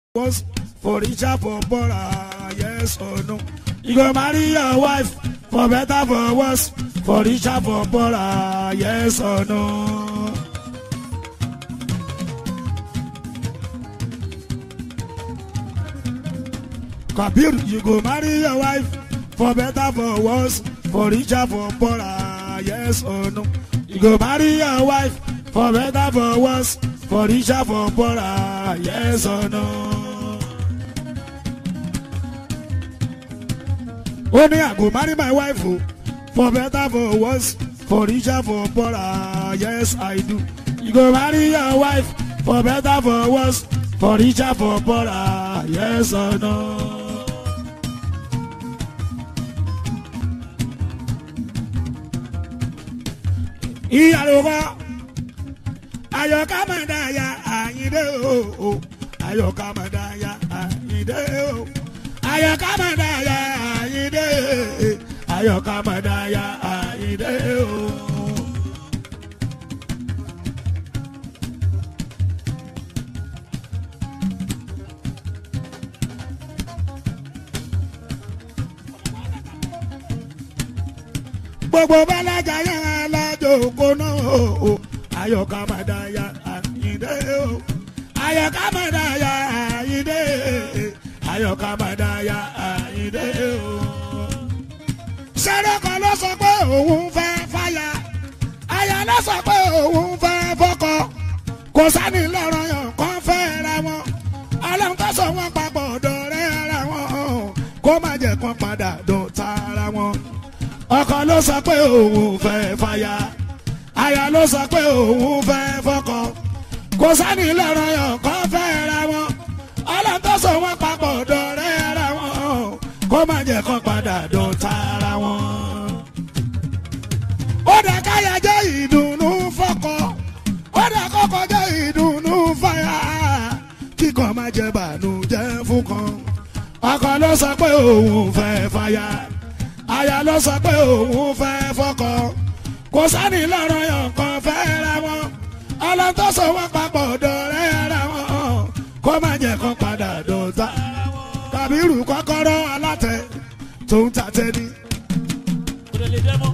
was for richer for poorer yes or no you go marry your wife for better for worse for richer for poorer yes or no. kabir you go marry your wife for better for worse for richer for poorer yes or no you go marry your wife for better for worse for richer for poorer yes or no. ó ní I go marry my wife o for better for worse for richer for poorer yes I do you go marry your wife for better for worse for richer for poorer yes or no. ìyàlókọ ayọ̀ká máa dá ya àyíndé o ayọ̀ká máa dá ya àyíndé o ayọ̀ká máa dá ya àyíndé ayọ̀ká máa dá ya àyíndé o. gbogbo balaja yẹn alájò kóná o ayọ̀ká máa dá ya àyíndé o ayọ̀ká máa dá ya àyíndé ayọ̀ká máa dá ya àyíndé o. sẹ́rẹ́ kan ló sọ pé òun fẹ́ fàyà aya ló sọ pé òun fẹ́ fọkọ kò sani lọ́rọ̀ yàn kàn fẹ́ ra wọn ọlọ́run tó sọ wọn papọ̀ dọ̀rẹ́ ara wọn kó má jẹ́ kán padà dọ̀tá ara wọn ọkọ ló sọ pé òun fẹ́ fàyà aya ló sọ pé òun fẹ́ fọkọ kò sani lọ́rọ̀ yàn kàn fẹ́ ra wọn ọlọ́run tó sọ wọn papọ̀ dọ̀rẹ́ ara wọn kó má jẹ́ kán padà dọ̀tá ara wọn. ó dà káyà jẹ́ ìdùnnú fọkọ ó dà kọ́kọ́ jẹ́ ìdùnnú fàyà kíkọ́ má jẹ́ bànújẹ́ fún kan ọkọ ló sọ pé òun fẹ́ fàyà aya ló sọ pé òun fẹ́ fọkọ kò sani lọ́rọ̀ yàn kan fẹ́ ra wọn ọlọ́run tó sọ wọn papọ̀ dọ̀rẹ́ ara wọn kó má jẹ́ kán padà dọ̀tá kàbírù kọ́kọ́rọ́ alátẹ tó ń tatẹ ní. kò lè lè dẹ́mọ́.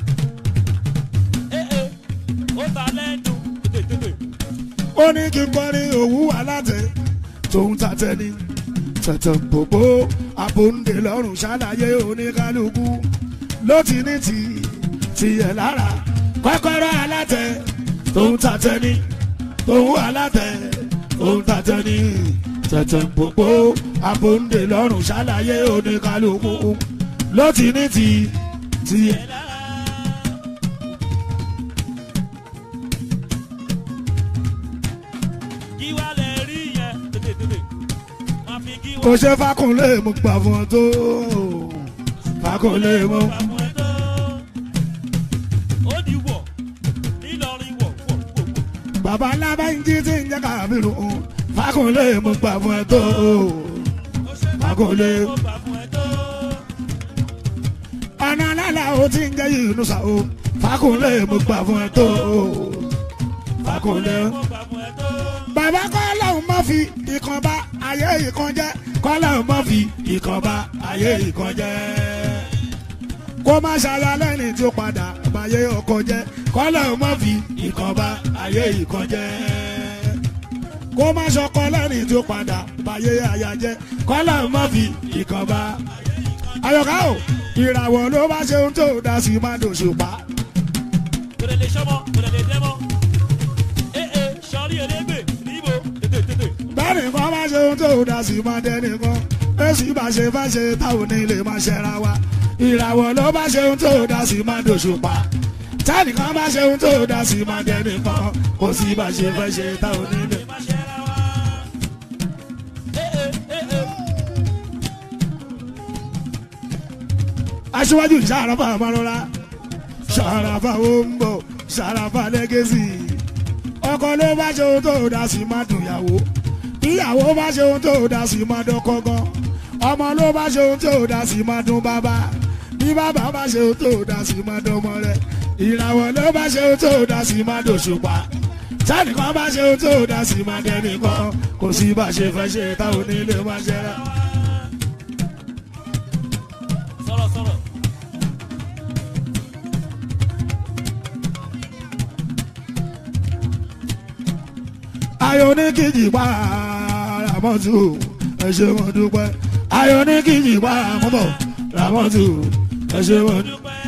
ee ó ta lẹ́nu tètè. ó ní kí n kọrin òwú alátẹ tó ń tatẹ ní. tẹ̀tẹ̀ gbogbo àbòǹdè lọ́rùn ṣàlàyé oníkálukú ló ti ní ti tiẹ̀ lára kọ́kọ́rọ́ alátẹ tó ń tatẹ ní. òwú alátẹ tó ń tatẹ ní. tẹ̀tẹ̀ gbogbo àbòǹdè lọ́rùn ṣàlàyé oníkálukú ló ti ní ti tiẹ̀. kí wàá lè rí yẹn tètè tètè. máa fi kí kò wàá ṣe fákúnlé mo gbà fún ọ tó fákúnlé mo. gbà fún ẹ tó. ó di wọ̀ nílọrin wọ̀ wọ̀ wọ̀ wọ̀. bàbá ńlá bá ń jí tí ń jẹ́ kábírù fákúnlé mo gbà fún ẹ tó ó ṣe fákúnlé. ó gbà fún ẹ tó. ọ̀nà alálà ó ti ń jẹ́ yìnyín o fákúnlé mo gbà fún ẹ tó fákúnlé. ó gbà fún ẹ tó. bàbá kọ́láhùn má fi ìkan bá ayé ìkan jẹ́ kọ́láhùn má fi ìkan bá ayé ìkan jẹ́ kó má ṣaya lẹ́ni tí ó padà báyé ọkọ jẹ́ kọ́láhùn má fi ìkan bá ayé ìkan jẹ́ kó má ṣọkọ lẹ́ni tí ó padà báyé aya jẹ́ kọ́láhùn má fi ìkan bá ayọ̀ká o ìràwọ̀ ló bá ṣe ohun tó dá sí má dòṣùpá kò lè lè sọmọ kò lè lè dẹ́mọ́. ee sọrí elégbè níbo tètè tètè. bẹ́ẹ̀ni kan bá ṣe ohun tó dá sí má dẹ́ni kan èsì bá ṣe fẹ́ ṣe táwọn onílé má ṣẹra wa ìràwọ̀ ló bá ṣe ohun tó dá sí má dòṣùpá tẹ́nìkan bá ṣe ohun tó dá sí má dẹ́ni kan kò sí bá ṣe fẹ́ ṣe táwọn onílé. má ṣe ra wa. ee ee aṣíwájú ṣàràfà àmàlọ́lá ṣàràfà òǹbọ̀ ṣàràfà lẹ́gẹ́sì ọkọ ló bá ṣe ohun tó dá sí má dùnyàwó ìyàwó bá ṣe ohun tó dá sí má dọ́kọ gan ọmọ ló bá ṣe ohun tó dá sí má dún bàbá bí bàbá bá ṣe ohun tó dá sí má dánmọ rẹ ìràwọ̀ ló bá ṣe ohun tó dá sí má dòṣùpá sẹ́nìkan bá ṣe ohun tó dá sí máa dẹ́nìkan kò sí bá ṣe fẹ́ ṣe táwọn onílé máa ṣe rà. sọ̀rọ̀ sọ̀rọ̀. ayọ̀ ní kìjì pa ramọ́tù ẹ ṣe wọn dúpẹ́ ayọ̀ ní kìjì pa mọ́bọ̀ ramọ́tù ẹ ṣe wọn dúpẹ́. dúpẹ́.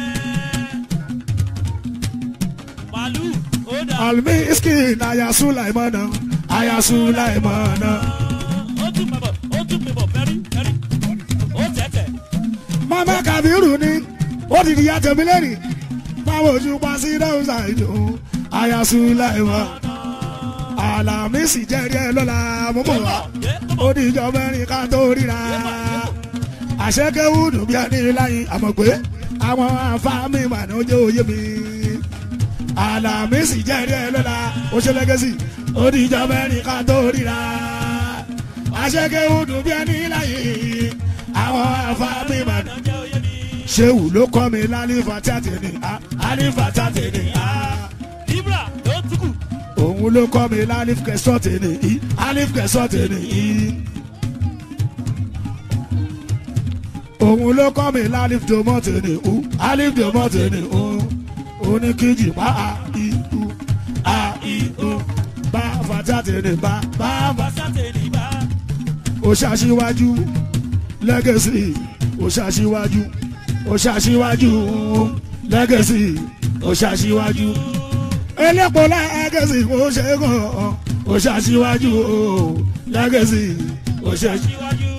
màálù ó dà. almi skin aya sulaimana aya sulaimana ó tún pẹ̀bọ̀ ó tún pẹ̀bọ̀ fẹ́rí fẹ́rí. ó tẹ̀tẹ̀. mama kabiru ni ó ti di ya tẹ̀mí lẹ́rìn báwo ojú pa sí dáhùnsá ìjọ aya sulaimana alamisi jẹ́rìí ẹ lọ́la mọ́mọ́ wa ó di ìjọ mẹ́rin ká tó ríra àṣekẹ́wùdù bí ẹni láyé àmọ̀ pé àwọn afáàmì mà ní ojú òye mi alamisi jẹ́rìí ẹ lọ́la ó ṣe lẹ́gẹ́sì ó di ìjọ mẹ́rin ká tó ríra àṣekẹ́wùdù bí ẹni láyé àwọn afáàmì mà ní ọjọ́ oyè mi. ṣéwù ló kọ́ mi lálífà tàtẹ̀ ní àlífà tàtẹ̀ ní ibra ló tukù. òun ló kọ́ mi lálífà kẹsọ́tẹ̀ ní àlífà kẹsọ́tẹ̀ ní òun ló kọ́ mi lálífà dòmọ́tẹ̀ ní àlífà dòmọ́tẹ̀ ní oníkejì bá a i u a i u bá fàtàtẹ̀ ní bá bá bá basate ní bá. ó ṣàṣìwájú lẹ́gẹ̀sì ó ṣàṣìwájú ó ṣàṣìwájú lẹ́gẹ̀sì ó ṣàṣìwájú elépo lẹ́gẹ̀sì ó ṣe kàn ó ṣàṣìwájú lẹ́gẹ̀sì ó ṣe. síwájú.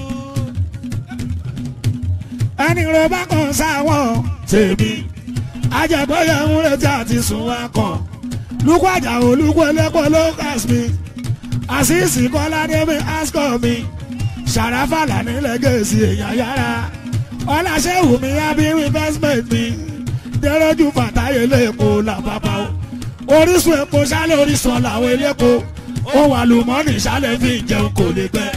ẹni rẹ bá kàn sáwọn tèmi ajẹgbẹyẹ ń retí àti sùn wá kàn lukú àjàò lukú elépo ló kàs mi àṣìṣì kọ́ládé mi askọ mi ṣàràfàlà nílẹ̀ gẹ̀ẹ́sì èèyàn yára ọláṣẹ́wù mi abirú investment mi dẹ́rẹ́jú fàtáyé lẹ́ẹ̀kọ́ làbàbà o orísun epo ṣálẹ̀ orísun làwọn eléko ó wà lùmọ́nì ṣálẹ̀ fi jẹun kò lè gbẹ.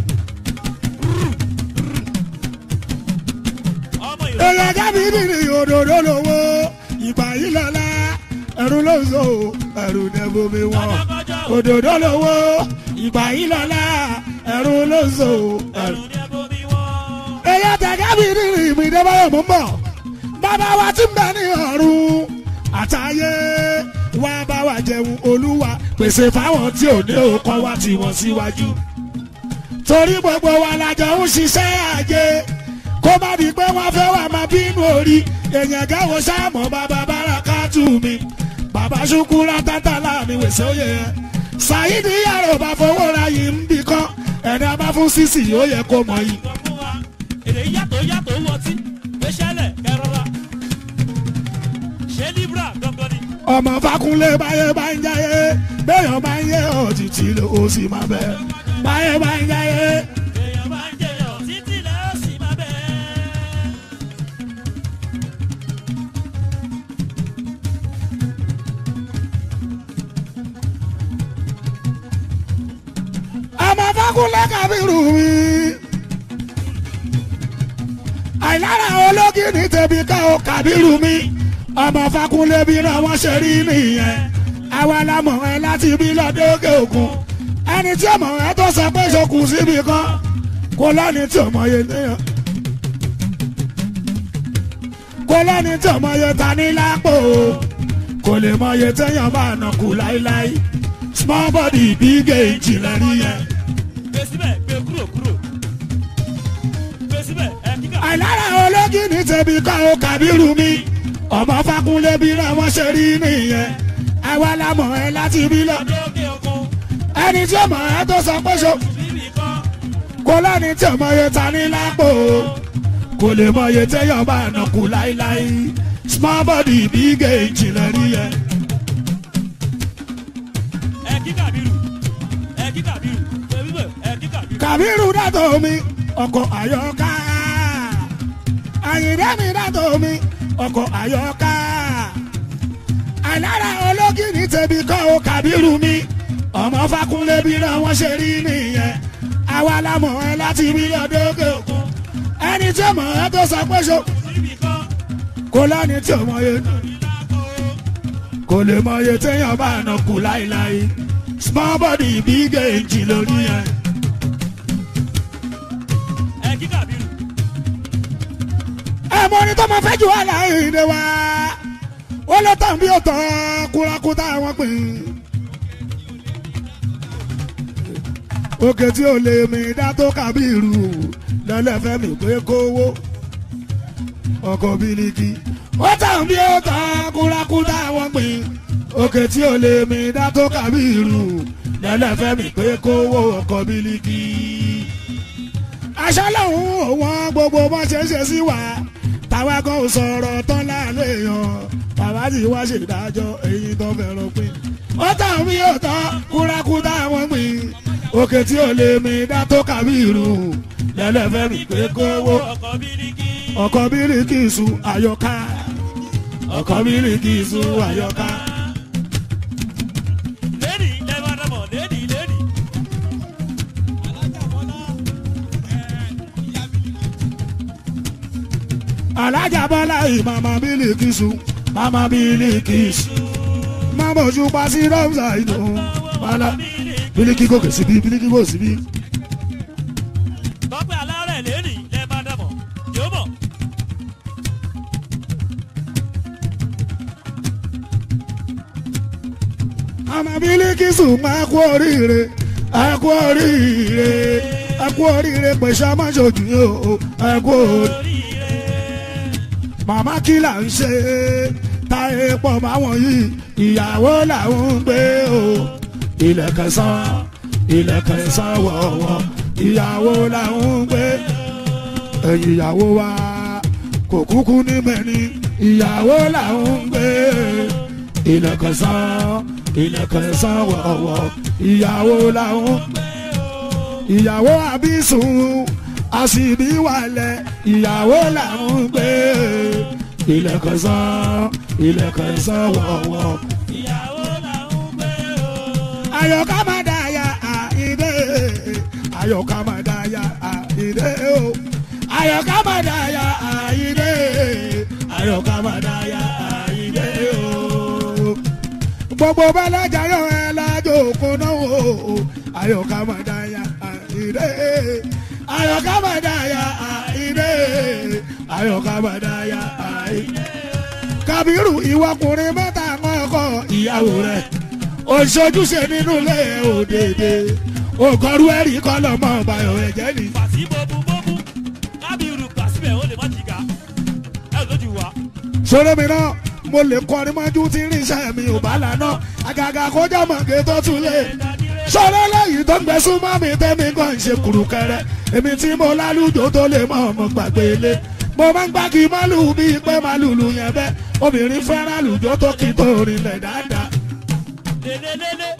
ọmọ ìrọ̀lẹ́. èèyàn jábí nìrì òdòdó lówó ìgbà yìí lọ́la ẹ̀rù ló ń so ẹ̀rù nẹ́bù mi wọ̀n òdòdó lówó ìgbà yìí lọ́la ẹ̀rù ló ń so ẹ̀rù. ẹ̀rù ní ẹbọ mi wọ́n. èèyàn tẹ̀gábì nìrì mi débáyọ̀ mú bọ̀ bàbá wa ti ń bẹ ní ọ̀run àtàyè wá bá wa jẹun olúwa pèsè fáwọn tí ò ní òkọ wá tí wọ́n síwájú torí gbogbo wa lájọ ń ṣiṣẹ́ àjẹ kó má di pé wọ́n fẹ́ wà máa bínú orí èèyàn gáwo sáàmù bàbá báraka tù mí bàbá ṣukura tata láàmì wèsè òye ẹ ṣàyídì yàrá ò bá fowó ra yìí ń bì kan ẹni a bá fún sísì ó yẹ kó mọ yìí. sọ fún wa èdè yàtọ̀ yàtọ̀ owó ọtí gbéṣẹ́lẹ̀ kẹrọra ṣé libra gangan ni. ọmọ fakunlé báyé bá ń jáyé béèyàn bá ń yé òtítì ló ó sì máa bẹ báyé bá ń jáyé. èèyàn bá ń jẹyàn títí lẹ́ ó sì máa bẹ́ẹ̀. ọmọ fakunlé kábírù mi. àìlára ológi ní tẹ̀bí ká o kábírù mi. ọmọ fakunlé bí náà wọ́n ṣe rí nìyẹn. àwa la mọ̀ ẹ́ láti bí lọ́dọ́gẹ́ òkun. ẹni tí ọmọ ẹ tó sọ pé ṣokùn síbi kan kò lẹ́ni tí ọmọ yẹn níyàn. kò lẹ́ni tí ọmọ yẹn ta ní lápò kò lè mọ iye téèyàn bá nà kú láíláí small body big age lẹ́rí yẹn. gbé síbẹ̀ gbé kúrò kúrò. gbé síbẹ̀ ẹ kíkà. àìlára ológi ní tẹ̀bí ká o kàbírù mi ọmọ fakunlé bí náà wọ́n ṣe rí nìyẹn àwa la mọ̀ ẹ́ láti bí lọ. lókè òkun ẹni tí ọmọ ẹ tó sọ pé ṣo bíbí kan. kò lẹ́ni tí ọmọ yẹn ta ní lápò kò lè mọ iye téèyàn bá nà kú láíláí small body big age lẹ́rí yẹn. ẹ kíkà bírù ẹ kíkà bírù gbé bíbẹ̀ ẹ kíkà bírù. kàbírù dàtọ̀ mi ọkọ̀ àyọká àyìnbá mi dàtọ̀ mi ọkọ̀ àyọká àìlára ológi ní tẹ̀bí kọ́ o kàbírù mi ọmọ fakunlé bí náà wọ́n ṣe rí nìyẹn àwa la mọ̀ ẹ́ láti rí ọdọ́gẹ́ òkun ẹni tí ọmọ ẹ tó sọ pé ṣo bíbí kan. kò lẹ́ni tí ọmọ yẹn kò lè mọ iye téèyàn bá nà kú láíláí small body big engine lórí yẹn. ẹ kí kàbírù ẹ mọ ní tó máa fẹ́ jù wá láìdè wá ó ló tàn bí ó tàn kúrakúta wọn pè é. òkè tí ò lè mi dá tó kábírù lẹ́lẹ́fẹ́ mi pé kówó ọkọ̀ bílíkì ó tàn bí ó tàn kúrakúta wọn pè é. òkè tí ò lè mi dá tó kábírù lẹ́lẹ́fẹ́ mi pé kówó ọkọ̀ bílíkì aṣọ lòun òun gbogbo bó ṣe ṣe sí wa táwa kan ò sọ̀rọ̀ tán láàlẹ́ yan bàbá tí wá ṣèdájọ́ èyí tó fẹ́ràn pín. ó tàn mí ó tán kúrakúta wọn pín òkè tí ò lè mi dá tó kàbírù lẹ́lẹ́fẹ́ mi pé kówó ọkọ̀ bíríkì ọkọ̀ bíríkì su àyọká ọkọ̀ bíríkì su àyọká. lẹ́nì lẹ́bàá dàmọ̀ lẹ́nì lẹ́nì alájà bọ́lá yìí màmá bíríkì su màmá bíríkì su màmá ojú pa sí rọ́ọ̀sà ìdò bọ́lá bíríkì gòkè síbí bíríkì gò síbí. tọ́pẹ́ alárẹ̀ lẹ́nì lẹ́bàá dàmọ̀ yóò mọ̀ àmọ́ bílíkìsù máa kú oríire ẹ kú oríire ẹ kú oríire pèsè amáṣojú yìí o ẹ kú oríire. oríire màmá kí là ń ṣe táyé pọ̀ máwọn yìí ìyàwó làwọn ń gbé o ilẹ̀ kẹsàn ilẹ̀ kẹsàn wọ̀wọ̀ ìyàwó làwọn ń gbé ẹ̀yìn ìyàwó wa kò kúkú ní mẹ́ni ìyàwó làwọn ń gbé ilẹ̀ kẹsàn ilẹ̀ kẹsàn wọ̀wọ̀ ìyàwó làwọn ń gbé ìyàwó àbísùn àṣìbí wàlẹ̀ ìyàwó làwọn ń gbé ilẹ̀ kẹsàn ilẹ̀ kẹsàn wọ̀wọ̀ ìyàwó làwọn gbé o. ayọ̀ká máa dá ya àìdè ayọ̀ká máa dá ya àìdè o ayọ̀ká máa dá ya àìdè ayọ̀ká máa dá ya àìdè o gbogbo balaja yọ ẹ lájò kóná o ayọ̀ká máa dá ya àìdè ayọ̀ká máa dá ya àìdè ayọ̀ká máa dá ya àìdè kabiru ìwọkùnrin mẹ́ta mọ́kọ́ ìyàwó rẹ̀ òṣojúṣe nínú ilé òdèdè òkọrú ẹ̀rí kọ́lọ̀ mọ́ ọ̀bàyọ̀ ẹ̀jẹ̀ ni. pàṣí bóbú bóbú kábíyùrù pàṣíbẹ̀ ó lè má jìgà ẹ lójú wa. sọ̀rọ̀ mi náà mo lè kọrin mọ́jú tí irinṣẹ́ mi ò bá lànà àgàgà kọjá mọ̀gẹ́ tó tún lé. sọ̀rọ̀ lẹ́yìn tó ń gbẹ súnmọ́ mi tẹ́mi kan ń ṣe kùrùkẹrẹ èmi tí mo lálùjọ tó lè mọ̀ ọmọ gbàgbé ilé. mo máa ń gbági málù bíi pé màlúù yẹn bẹ́ obìnrin fẹ́ràn àlùjọ tó kì í tó rinlẹ̀ dáadáa. lélelélé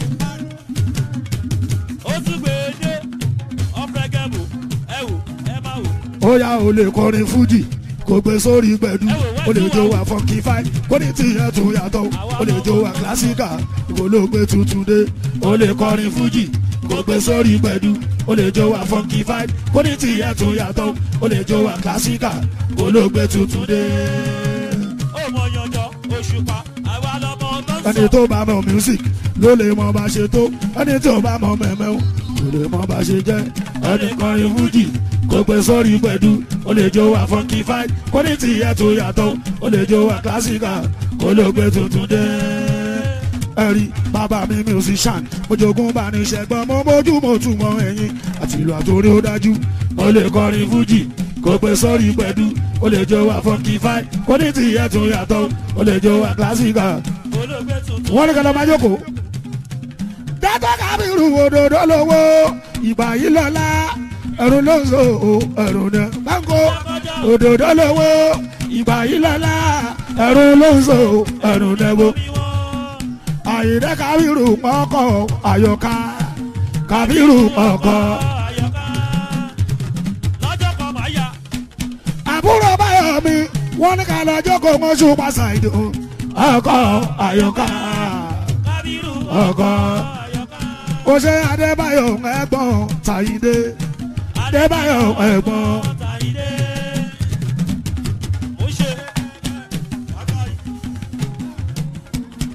ó tún gbé e dé ọ̀fẹ́gẹ́mù ẹ wò ẹ má wò. ó yá o lè kọrin fújì kò gbé sórí gbẹdú o lè jó wa fọnkì fáì kó ní tìyẹ tó yàtọ̀ o lè jó wa kílásíkà kò ló gbé tuntun dé o lè kọrin fújì kò gbé sórí gbẹdú o lè jó wa fọnkì fáì kó ní tìyẹ tó yàtọ̀ o lè jó wa kílásíkà kò ló gbé tuntun dé. ó mọ yanjọ òṣùpá àwa lọmọ tó ń ẹni sọ. tó bá mọ music ló lè mọ bá ṣe tó ẹni tí ò bá mọ mẹ́mẹ́ o kò lè mọ bá ṣe jẹ́ ẹni kọrin fújì kò gbé sórí gbẹ̀dú ó lè jó wa funky fight kó ní tìyẹ tó yàtọ̀ ó lè jó wa classical kó ló gbé tuntun dé. ẹ̀rí bàbá mi musician mo jogún bá ní ṣẹ́gbọ́n mo mójú mo tún mọ ẹ̀yìn àti ìlú àtòrí ó dájú ó lè kọrin fújì kò gbé sórí gbẹ̀dú ó lè jó wa funky fight kó ní tìyẹ tó yàtọ̀ ó lè jó wa classical olóògbé tuntun. wọ́n ní kí ló máa jókòó. dátọ́ kábírù òdòdó lówó ìgbà yìí lọ́la ẹ̀rù ló ń so ẹ̀rù ní báńkò òdòdó lówó ìgbà yìí lọ́la ẹ̀rù ló ń so ẹ̀rù ní bó. bí wọ́n àyìnlẹ́ kábírù pọ̀kọ̀ àyọ̀ká kábírù pọ̀kọ̀. àyọká lọ́jọ́ kan máa yá. àbúrò báyọ̀ mi wọ́n ní ká lọ jókòó mọ́ṣú pàṣẹ ìdò ọkọ̀ àyọ̀ká kábírù ọkọ̀. àyọká. ó ṣe adébáyọ̀ ẹ̀gbọ́n tàyídé adébáyọ̀ ẹ̀gbọ́n Tàyídé. Mo ṣe.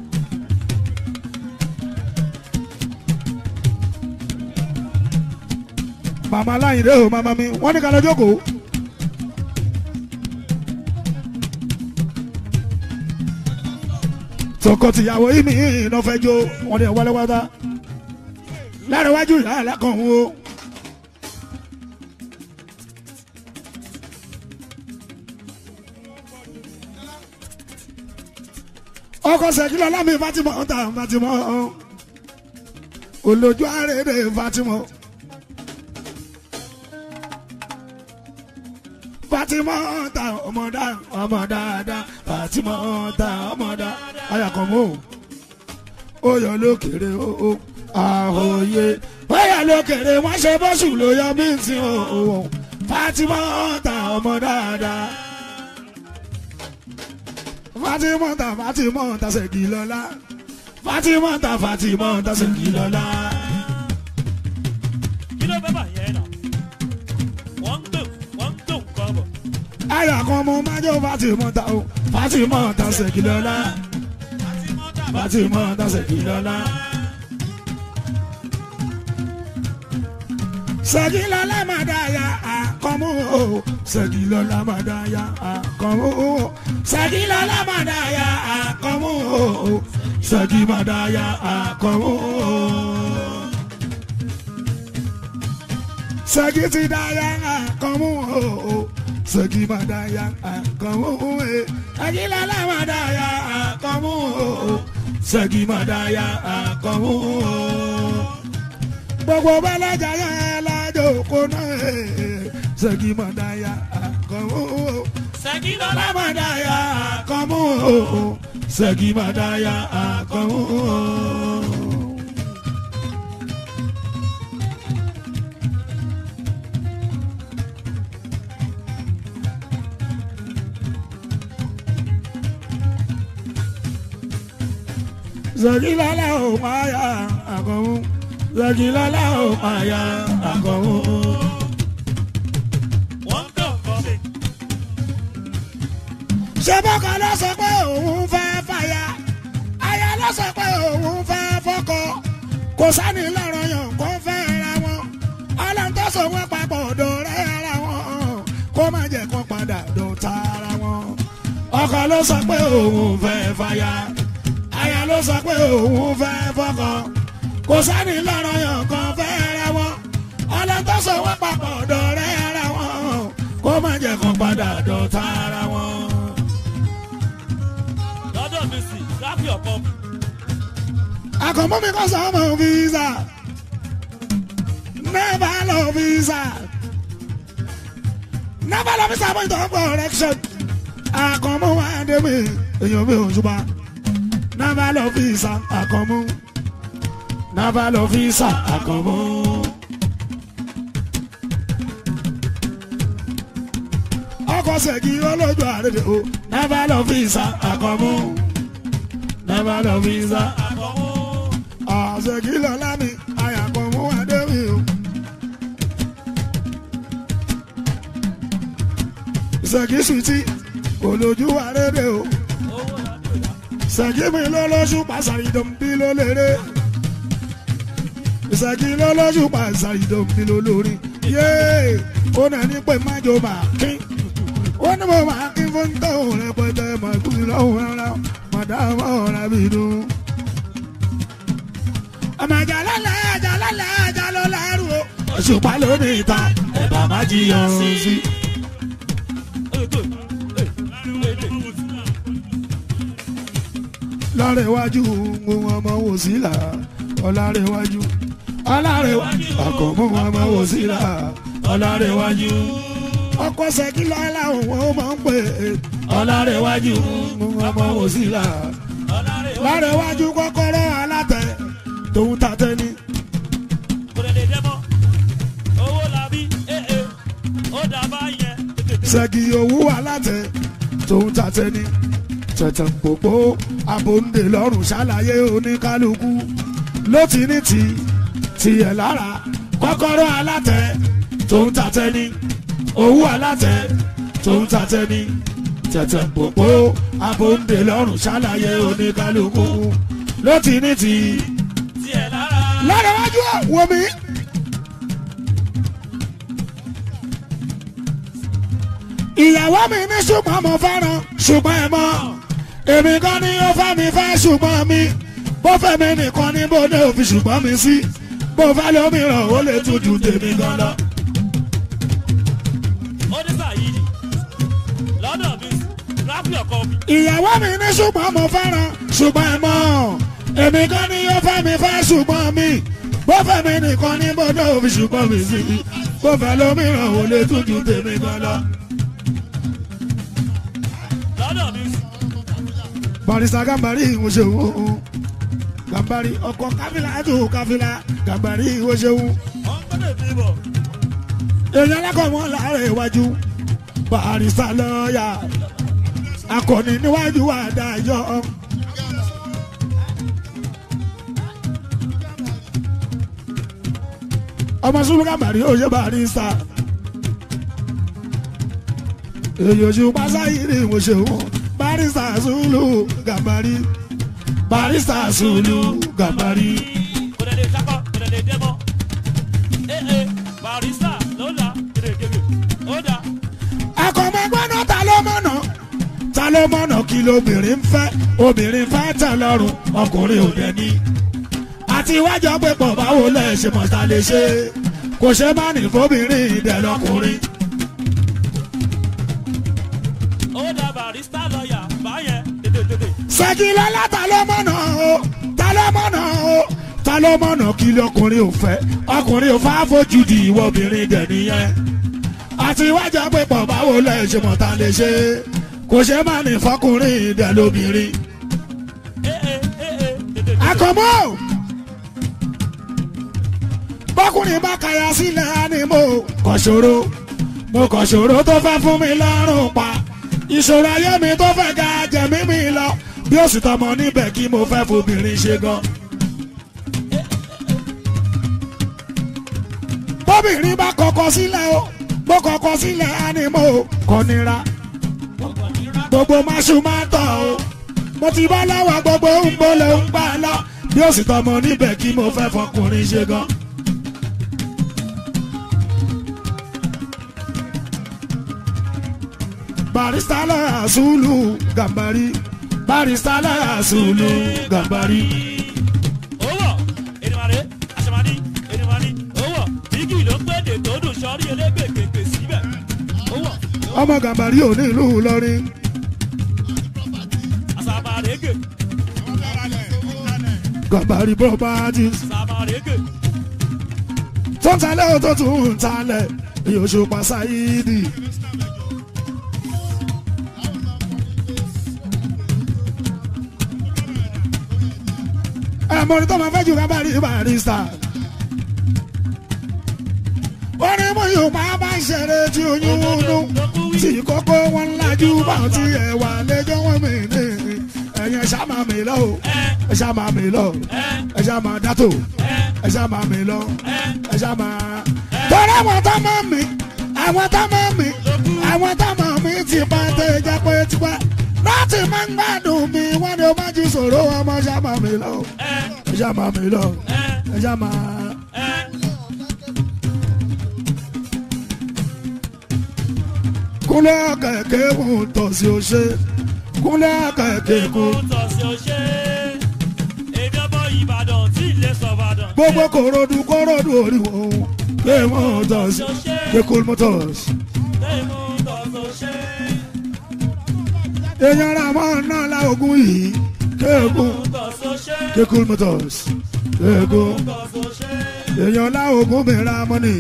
màmá láyìndé o màmá mi wọ́n ní ká lọ jókòó. tọkọtìyàwó yìí mi iná fẹ́ jó wọ́n ní ẹ̀ wálé wátá lára iwájú ìyá alákọ̀ọ́hún o. ọkọ̀ sẹ̀kìlọ̀ lámì fatima ọ̀tá fatima ọ̀ olójú àrèdè fatima. fatima ọ̀tá ọmọdá ọmọ dáadáa fatima ọ̀tá ọmọdá ayàkọ̀mọ́ oyè lókèrè o àhòye oyè lókèrè wọ́n ṣe bọ́sù ló yọ mí sí o fatima ọ̀tá ọmọ dáadáa fatimota fatimota Ṣẹ̀gilọ́lá fatimota fatimota Ṣẹ̀gilọ́lá. kí ló fẹ́ bà yẹn nà wọ́n ń gbé wọ́n ń gbé nǹkan bọ̀. àyà kan mo máa jó fatimota o fatimota Ṣẹ̀gilọ́lá fatimota Ṣẹ̀gilọ́lá. Ṣẹ̀gilọ́lá máa dá ya àkọ́mú o Ṣẹ̀gilọ́lá máa dá ya àkọ́mú o Ṣẹ̀gilọ́lá máa dá ya àkọ́mú o Ṣẹ̀gi máa dá ya àkọ́mú o. Ṣẹ̀gi ti dá ya àkọ́mú o Ṣẹ̀gi máa dá ya àkọ́mú o Ṣẹ̀gilọ́lá máa dá ya àkọ́mú o Ṣẹ̀gi máa dá ya àkọ́mú o gbogbo bẹ́lẹ́jà yẹn lájò kó náà Ṣẹ̀gi Mọ̀dáyà àkànmú Ṣẹ̀gilọ́lá Mọ̀dáyà àkànmú Ṣẹ̀gi Mọ̀dáyà àkànmú. Ṣẹ̀gilọ́lá ò máa yà àkànmú. Ṣẹ̀gilọ́lá ò máa yà àkànmú. wọ́n ń gbé nǹkan bọ̀. ṣé bọ́kọ ló sọ pé òun fẹ́ fàyà aya ló sọ pé òun fẹ́ fọ́kọ kò sani lọ́rọ̀ yàn kó fẹ́ ra wọn ọlọ́run tó so wọ́n papọ̀ dọ̀rẹ́ ara wọn kó má jẹ́ kó padà dọ̀tá ara wọn. ọkọ ló sọ pé òun fẹ́ fàyà aya ló sọ pé òun fẹ́ fọ́kọ kò sani lọ́rọ̀ yàn kó fẹ́ ra wọn ọlọ́run tó so wọ́n papọ̀ dọ̀rẹ́ ara wọn kó má jẹ́ kó padà dọ̀tá ara wọn. lọ́dọ̀ mi sì grab your pump. Àkànmú mi kọ́ sọ́mọ visa. Never love visa. Never love visa point of correction. Àkànmú wa dé mi, èèyàn mi ò ṣùpá. Never love visa. Àkànmú. Never love visa. Àkànmú. Ọkọ̀ Ṣẹ̀gi olójú àrèdè o. Never love visa. Àkànmú. Never love visa. àkọ́mú Ṣẹ̀gilọ́lá mi àyàkọ̀mú adéwì o. Ṣẹ̀gi sùtì kò lójú àrédè o. owó láti ìyá. Ṣẹ̀gi mi lọ́lọ́sù pàṣàrì dòmí ló lérè. Ṣẹ̀gi lọ́lọ́sù pàṣàrì dòmí ló lórí. Yéé ó nà ní pé májò máa kín. Ó ní mo máa kín fún tóun rẹpẹtẹ màkúsí lọ́hùn rárá. Màdàmú ọ̀rẹ́ mi dùn ọmọ àjà lọ́la àjà lọ́la àjà lọ́la rú o. òṣùpá ló ní ìta ẹ̀bà má jiyàn sí. lọ́rẹ̀wájú ń ọmọ wò sílà ọ̀làrẹ̀wájú ọ̀làrẹ̀wájú àkọ́mú ọmọ wò sílà ọ̀làrẹ̀wájú. ọkọ Ṣẹ̀gilọ́lá òun ó máa ń pè é ọ̀làrẹ̀wájú ń ọmọ wò sílà lọ́rẹ̀wájú kọ́kọ́rọ́ alátẹ tòun tàtẹ́ ni. kò lè lè dẹ́mọ́ owó làbí ee ó dàbá yẹn. Ṣẹ̀gi owó alátẹ tòun tàtẹ́ ni. tẹ̀tẹ̀ pòpò abòǹdè lọ́rùn ṣàlàyé oníkálukú ló ti ní ti tiẹ̀ lára kọ́kọ́rọ́ alátẹ tòun tàtẹ́ ni. owó alátẹ tòun tàtẹ́ ni. tẹ̀tẹ̀ pòpò abòǹdè lọ́rùn ṣàlàyé oníkálukú ló ti ní ti tiẹ̀ lára. lọ́dọ̀ wájú ẹ̀ wò mí. ìyàwó mi ní ṣùgbọ́n mo fẹ́ràn ṣùgbọ́n ẹ mọ̀ èmi kan ní ó fẹ́ mi fẹ́ ṣùgbọ́n mi bó fẹ́ mi nìkan ní bó ní òfin ṣùgbọ́n mi sí bó fẹ́ lómìíràn ó lè tún ju tèmi gan lọ. ó ní sàyídì lọ́dọ̀ mi rápì ọkọ mi. ìyàwó mi ní ṣùgbọ́n mo fẹ́ràn ṣùgbọ́n ẹ mọ̀ èmi kan ní ó fẹ́ mi fẹ́ ṣùgbọ́n mi bó fẹ́ mi nìkan ní bó ní òfin ṣùgbọ́n mi sí bó fẹ́ lómìíràn ó lè tún ju tèmi gan lọ. lọ́dọ̀ mi barista gambari ìwòsèwò gambari ọkọ káfílà tó káfílà gambari ìwòsèwò wọ́n gbọ́dọ̀ fi bọ̀. èèyàn alákọ̀ọ́mọ́ láàárọ̀ iwájú barista lọ́ọ̀yà akọni níwájú adájọ́. ọmọ sùnmù gambari ó ṣe barista èyí oṣù pásáyìrì ìwòsèwò barista zulu gambari barista zulu gambari. kò lè lè sakọ kò lè lè dẹ́mọ́. ee ee barista ló la kèrè kèrè ó dà. akọ̀mọ́gbọ́nà ta ló mọ̀nà ta ló mọ̀nà kí lóbìnrin ń fẹ́ obìnrin fẹ́ tẹ̀ lọ́rùn ọkùnrin ò dẹ̀ ní. àti iwájú pé pọ̀ báwo lẹ̀ ṣe mọ̀ ta lè ṣe kò ṣe má ní fóbìnrin ìdẹ̀ lọkùnrin. ó dà barista lọ́ọ̀yà báyẹn tètè tètè. ṣèkìlọ́lá ta ló mọ̀nà o ta ló mọ̀nà o ta ló mọ̀nà kí lọkùnrin ò fẹ́ ọkùnrin ò fẹ́ fojú di ìwọ obìnrin dẹ̀ nìyẹn. àti iwájú pé pọ̀ báwo lẹ̀ ṣe mọ̀ ta lè ṣe kò ṣe má ní fọkùnrin ìdẹ̀ lóbìnrin. ee ee ee ee tètè tètè. àkànmọ́ bọ́kùnrin bá kaya sílẹ̀ á ní mo kọ̀ ṣòro mo kọ̀ ṣòro tó fẹ́ fún mi lọ́rùn pa ìṣòro ayé mi tó fẹ́ ga jẹ̀mí mi lọ bí ó sì tọmọ níbẹ̀ kí mo fẹ́ fobìnrin ṣe gan. bóbìnrin bá kọ̀kọ̀ sílẹ̀ o mo kọ̀kọ̀ sílẹ̀ á ní mo kọ̀ nira gbogbo máṣu máa tọ̀ o mo ti bá lọ́wọ́ gbogbo ń bọ́lẹ̀ ń gbà lọ bí ó sì tọmọ níbẹ̀ kí mo fẹ́ fọkùnrin ṣe gan. barista lọ́yà sùúlù gàmbàrí barista lọ́yà sùúlù gàmbàrí. owó ènìmàdé àṣàmàdí ènìmàdí owó bíkì ló ń gbèdè tó dùn sọrí elégbè kéèké síbẹ̀ owó ọmọ gàmbàrí ò ní ìlú Ìlọrin àṣàmàdégè gàmbàrí properties àṣàmàdégè tó ń talẹ̀ ó tó tún ń talẹ̀ Òṣùpá Sáyídì. ẹ̀mọ́ni tó máa fẹ́ jù kábàárì barista. wọ́n ní mo yóò máa bá ń ṣeré tí oyún wúnú tí kókó wọn ń lajú bá ti ẹ̀wà lẹ́jọ́ wọn mi ní ẹ̀yìn ẹ̀ṣá máa mi lọ o ẹ̀ṣá máa mi lọ ẹ̀ṣá máa dátò ẹ̀ṣá máa mi lọ ẹ̀ṣá máa. torí àwọn tá máa mi àwọn tá máa mi àwọn tá máa mi ti bá tẹ̀ jẹ́ pé tipẹ́ láti máa ń gbádùn mi wọ́n ní o máa jí sòrò ọmọ ẹ̀ṣá máa mi lọ ẹ̀ṣá máa mi lọ ẹ̀ṣá máa. kúnlẹ̀ kẹ̀kẹ́ kún tọ̀sí o ṣe kúnlẹ̀ kẹ̀kẹ́ kún. tọ̀ sí ọṣẹ́ èmi ọmọ ìbàdàn tí ilé sọ̀bàdàn. gbogbo korodu korodu oríwó kéwọ́n tọ̀sí kékun motors. Tẹ́ẹ̀mú tọ̀ sí ọṣẹ́. èèyàn ra mọ́ náà la ogun yìí kékun tọ̀ sí ọṣẹ́. kékun motors kékun tọ̀ sí ọṣẹ́. èèyàn la ogun mi ra mọ́nì.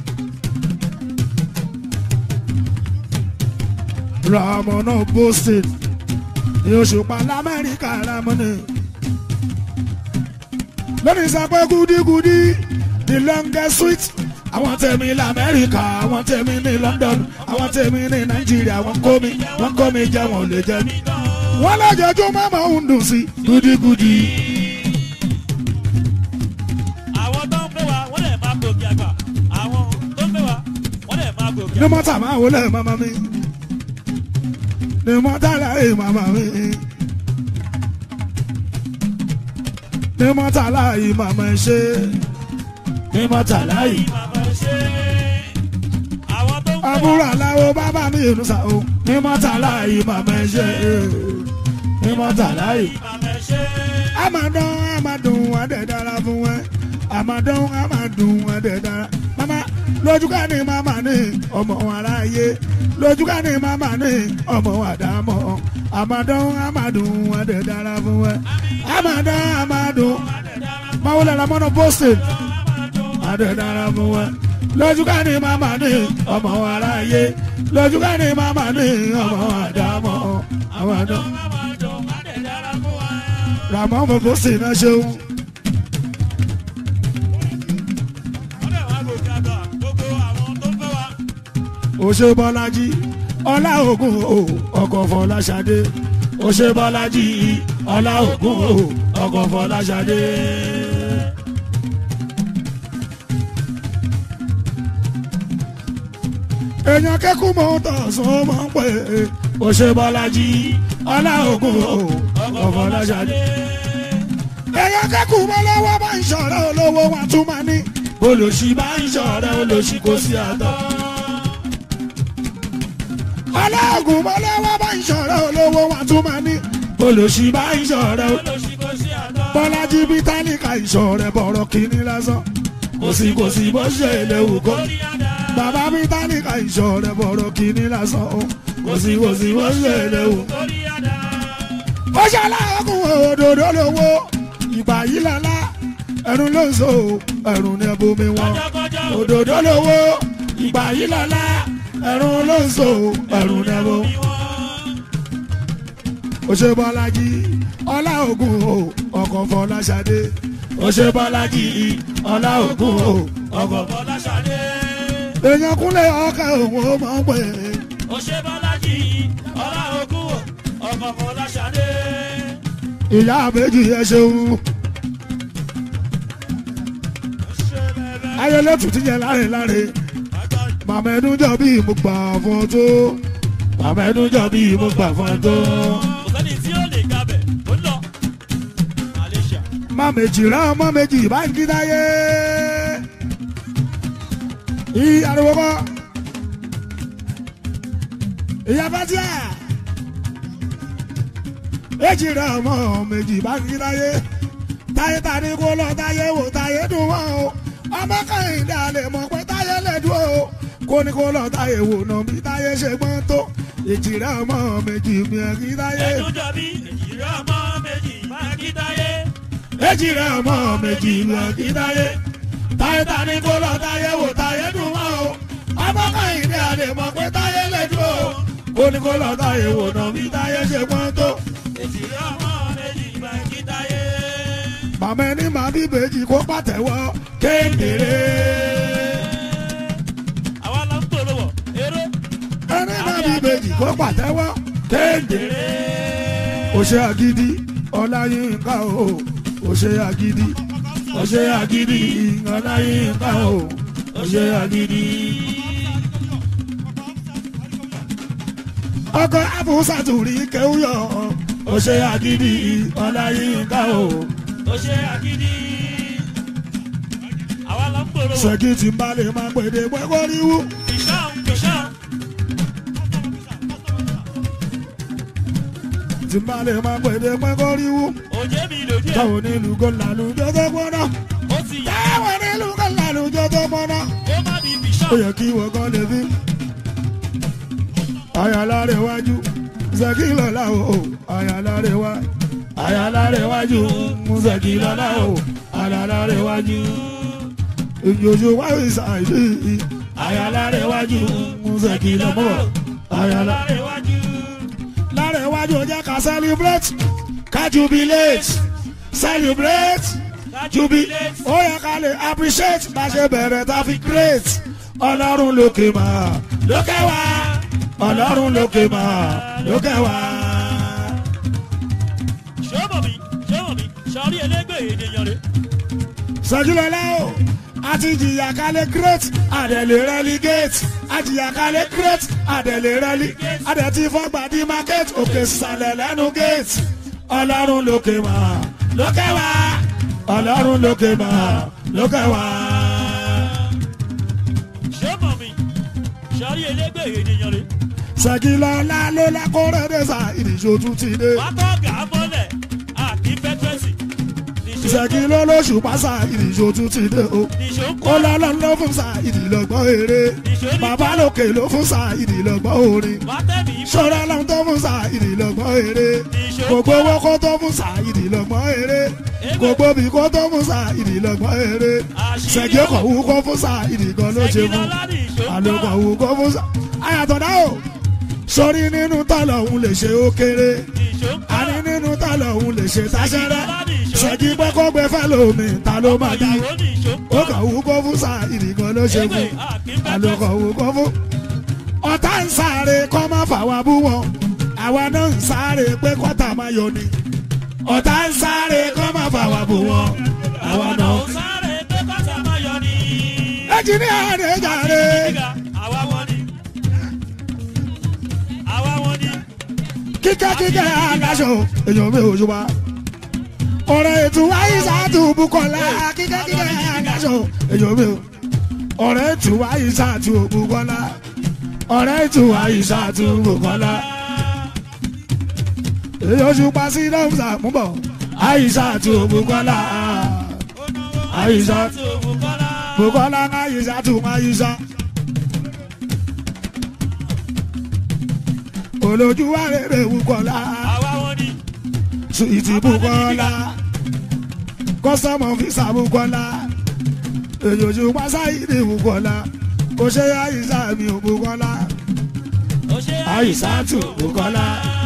ramona boston ní Òṣùpá lamẹ́ríkà ramoni. lónìí sọ pé gúdígúdí the longest sweet àwọn tèmi lamẹ́ríkà àwọn tèmi ní London àwọn tèmi ní Nàìjíríà wọ́n kó mi wọ́n kó mi jẹ́ wọn ò lè jẹ́ mi. wọ́n lójoojúmọ́ máa ń dùn sí gúdígúdí. àwọn tó ń pè wá wọ́n lè máa gòkè àgbà àwọn tó ń pè wá wọ́n lè máa gòkè ní àgbà. mọ́tà máa wọlé màmá mi ní mọ́tà láàyè màmá mi ní mọ́tà láàyè màmá ẹ ṣe ní mọ́tà láàyè. Màmá ṣe àwọn tó ń pè àbúrò aláwo bàbá mi ìlú sa o ní mọ́tàlá yìí màmá ẹ ṣe ní mọ́tàlá yìí. àmàdán àmàdùn adẹ̀ dára fún ẹ àmàdán àmàdùn adẹ̀ dára. mama lójúká ni mama ní ọmọ aráyé lójúká ni mama ní ọmọ àdámọ̀ àmàdán àmàdùn adẹ̀ dára fún ẹ àmàdán àmàdùn máwo lára mọ́nà boston adẹ̀ dára fún ẹ lójúká ni mama ní ọmọ aráyé lójúká ni mama ní ọmọ àdámọ̀ àmàdán ramọ́ mo boston náà ṣeun. òṣè bọ́lájí ọlá ògùn o ọkọ̀ fọláṣadé òṣè bọ́lájí ọlá ògùn o ọkọ̀ fọláṣadé. èèyàn kẹ́kọ̀ọ́ mọ́ tọ̀sán mọ́ pé òṣè bọ́lájí ọlá ògùn o ọkọ̀ fọláṣadé. èèyàn kẹ́kọ̀ọ́ mọ́ lọ́wọ́ bá ń ṣọ̀rẹ́ olówó wọn tún máa ní. olòṣì bá ń ṣọ̀rẹ́ olòṣì kò sí àtọ̀ aláàgùn mọ́lẹ́wọ́ bá ń ṣọ̀rẹ́ olówó wa tún máa ní. olùsí bá ń ṣọ̀rẹ́ o. bọ́lájí bí tálíkà ìṣọ̀rẹ́ bọ̀rọ̀ kìíní lásán. kò sí kò sí bó ṣe léwu kó. bàbá bí tálíkà ìṣọ̀rẹ́ bọ̀rọ̀ kìíní lásán o. kò sí kò sí bó ṣe léwu. ó ṣe aláàgùn òdòdó lówó ìgbà yìí lọ́la ẹ̀rùn ló ń so ẹ̀rùn ní ẹ̀bùnmi wọn. òdòdó lówó ìgbà yìí lọ́la ẹ̀rùn ló ń so ẹ̀rùn nẹ́bọ̀. òṣè bọ́lájí ọlá ògùn o ọkọ̀ fọláṣadé. òṣè bọ́lájí ọlá ògùn o ọkọ̀ fọláṣadé. èèyàn kúnlẹ̀ ọkọ̀ òun ó mọ̀ pé. òṣè bọ́lájí ọlá ògùn o ọkọ̀ fọláṣadé. ìyá méjì ẹ ṣeun. ayẹlẹ tuntun yẹn láre láre màmá ẹnu jọ bí mo gbà fún ọ tó màmá ẹnu jọ bí mo gbà fún ọ tó. kò sẹ́ni tí ó lè gabẹ̀ ó lọ. Malaysia. má méjì rán ọmọ méjì bá ń dídáyé. ìyí ariwo kọ́ ìyá fatia èjì rán ọmọ méjì bá ń dídáyé. táyé ta ni kó lọ táyé wò táyé dùn wọ́n o ọmọ kẹ́hìndé àlè mọ̀ pé táyé lẹ́dùn o kó ní kó lọ táyé wò náà bí táyé ṣe gbọ́n tó èjì rán ọmọ méjì mi ẹ̀ kí táyé. ẹnu jọ bí èjìrẹ́ ọmọ méjì máa kí táyé. èjì rẹ̀ ọmọ méjì lọ kí táyé táyé ta ni kó lọ táyé wò táyé dùn mọ́ o ọmọ kẹ́hìndé àlè mọ̀ pé táyé lẹ́dùn o kó ní kó lọ táyé wò náà bí táyé ṣe gbọ́n tó. èjìrẹ́ ọmọ méjì máa kí táyé. màmá ẹni màá bí bèjì kó pàtẹ́wọ́ kéńdéré. àwa la ń polówó eré. ẹni màá bí bèjì kó pàtẹ́wọ́ kéńdéré. òṣè àgídí ọláyínká o òṣè àgídí òṣè àgídí ọláyínká o òṣè àgídí. ọkọ abúsàtúrí kéwúyọ òṣè àgídí ọláyínká o ó ṣe àgídí. àwa la ń polówó. ṣèkì tí n bá lè máa pèdè pẹ́kọ́ríwú. fìṣàn fìṣàn. tí n bá lè máa pèdè pẹ́kọ́ríwú. òjé mi lòdì ẹ̀. táwọn onílù kò lálùjọ tó gbọ́dọ̀. ó ti yá. táwọn onílù kò lálùjọ tó gbọ́dọ̀. ó má di fìṣàn. ó yẹ kí wọ́n kọ́ lè fi. àyàlá rẹ̀ wájú ṣèkì lọ́la o àyàlá rẹ̀ wá. àyàlá rẹ̀ wájú ṣèkì lọ́la o àyàlá rẹ̀ wájú. ìjòjò wáyé ṣàìsí àyàlá rẹ̀ wájú ṣèkì lọ́mọ́ àyàlá lára iwájú. lára iwájú jẹ́ ká celebrate ká jubilate celebrate jubilate ó yẹ ká lè appreciate bá ṣe bẹ̀rẹ̀ tá fi great ọlọ́run lókè mà lókè wá ọlọ́run lókè mà lókè wá. ṣọ́bọ̀ mi ṣọ́bọ̀ mi sọrí ẹlẹ́gbẹ̀ẹ́ ènìyàn rẹ̀. sọjúlọlá o àti jìyà kálẹ̀ great àdẹ̀lẹ̀ relegate àjìyà kálẹ̀ great àdẹ̀lẹ̀ relegate àdẹ̀tí fọ́gbà di market òkè sàlẹ̀ lẹ́nu gate ọlọ́run lókè mà lókè wá ọlọ́run lókè mà lókè wá. ṣọ́bọ̀ mi sọrí sọ́rí elégbè ènìyàn rè. ṣèkìlọ́lá ló lákòrè dé sa ìdíjọ́ tún ti dé. wàá tọ́ gà á mọ́lẹ̀ àti fẹ́tírẹ́sì. ṣèkìlọ́ lóṣù pásá ìdíjọ́ tún ti dé o. nìṣó ń ó kọ́ lọ́lọ́ ló fún sa ìdílọ́gbọ́n eré. nìṣó ní bàbá lókè ló fún sa ìdílọ́gbọ́n orin. wàá tẹ̀mí ṣọ́ra lọ́n tó fún sa ìdílọ́gbọ́n eré. nìṣó ń gbogbo kọ́ owó kó tó fún sa ìdílọ́gbọ́n eré. gbogbo bí kó tó fún sa ìdílọ́gbọ́n eré. ṣèkì ọkọ̀ wú kó fún sa ìdígan ló ṣe fún. ṣèkìlọ́lá nìṣó ń àlòkọ̀ kọ́ wù kó fún sa. ayàtọ̀dá o sórí nínú tọ́lọ̀ òun lè ṣe ó kéré nìṣó ń kọ́ àní nínú tọ́lọ̀ òun lè ṣe táṣẹ́rẹ́ ṣèkìlọ́lá nìṣó ṣèjì pé kó gbé fẹ́ lómi ta ló máa bí ìyàwó nìṣó ń ó kọ́ kàn wù kó fún sa ìdìgan ló ṣe elégbè fún àti àlòkọ̀ fẹ́tírẹ́sì. wù kó fún. ọ̀tá ń sáré kọ́ má fà wá bú wọn àwa náà ń sáré pé kọ́tà máa yọ ni ọ̀tá ń sáré kọ́ má fà wá bú wọn àwa náà. àwọn sáré pé kọ́sà máa yọ ni. ẹnjìníà rẹ̀ jàre. Gíga, àwa wọn ni. àwa wọn ni. kíkẹ́ kíkẹ́ aláṣọ èèyàn mi ò ṣùgbọ́n. ọ̀rẹ́ ètò àyíṣàtú bukola kíkẹ́ kíkẹ́ aláṣọ èèyàn mi ò. ọ̀rẹ́ ètò àyíṣàtú bukola. ọ̀rẹ́ ètò àyíṣàtú bukola. èèyàn ṣùgbọ́n sí lọ́mùsà mú bọ̀. àyíṣàtú bukola. àyíṣàtú bukola àyíṣàtú àyíṣà. olójú wa rere bukola. àwa wọn ni. Sweetie Bukola Kọ́sọ́mọ̀ fisa Bukola Èyòjú Pásáìdì Bukola Kò ṣe àyíṣà mi ò Bukola ó ṣe Àyíṣàtù Bukola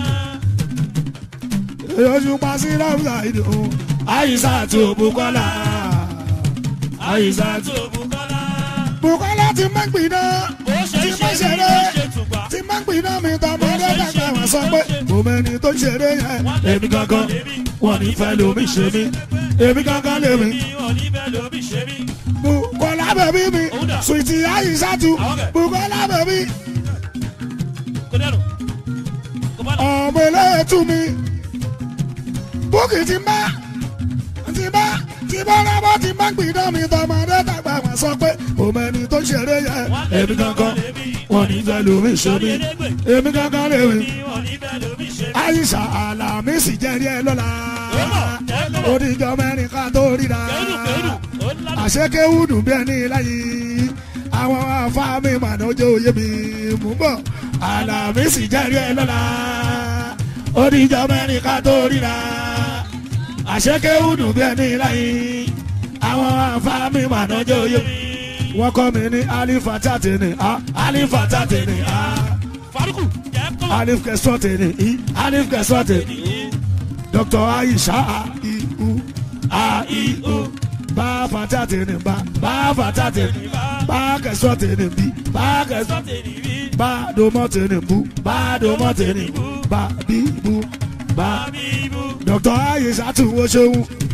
Èyòjú Pásílọ̀ Ṣáìdì ò Àyíṣàtù Bukola Àyíṣàtù tó Bukola. Bukola ti máa ń gbiná ó ṣe tí é máa ń ṣe ṣeré ní ṣe tùgbà. tí máa ń gbiná mi tọmọdé dàgbà wọn sọ pé mo mẹni tó ṣeré yẹn èmi gangan wọn ní fẹ́ lómi ṣe mí èmi gangan lèmi. ní òní bẹ́ẹ̀ lómi ṣe mí. Bukola bẹ̀bí mi, Sweetie Aisatu, Bukola bẹ̀bí, kò dẹ́nu. kò bá lọ. ọmọ eléyètú mi. Búkì ti bá, ti bá, ti bá rábọ́ ti má gbìdán mi tọmọdé tàgbà wọn sọ pé òmò ẹni tó ṣeré yẹn. Èmi gangan, wọn ní fẹ́ lómi ṣe mí. Èmi gangan lèmi. ní òní bẹ́ẹ̀ lómi ṣe mí. Aisha Alamisi jẹ́rí ẹ lọ́la. Oníjọ mẹ́rin ká tó ríra. kẹ́rù kẹ́rù ó ládùn. àṣekẹ́wùdù bí ẹni láyé àwọn afáàmì mànájọ́ òye mi mú bọ̀ àlàmísì jẹ́rí ẹ lọ́la oníjọ mẹ́rin ká tó ríra àṣekẹ́wùdù bí ẹni láyé àwọn afáàmì mànájọ́ òye mi wọ́n kọ́ mi ní alifata tèmi a alifata tèmi a faruku jẹ́ kó. alif kẹsàn tèmi i alif kẹsàn tèmi dr aisha a i u a i u bá fata tèmi bá bá fata tèmi bá kẹsàn tèmi bí bá kẹsàn sọ́tẹ̀ ní rí. bá domọ tèmi bú bá domọ tèmi bú bá bí bú bá bíbú. dr aisha tún wo ṣeun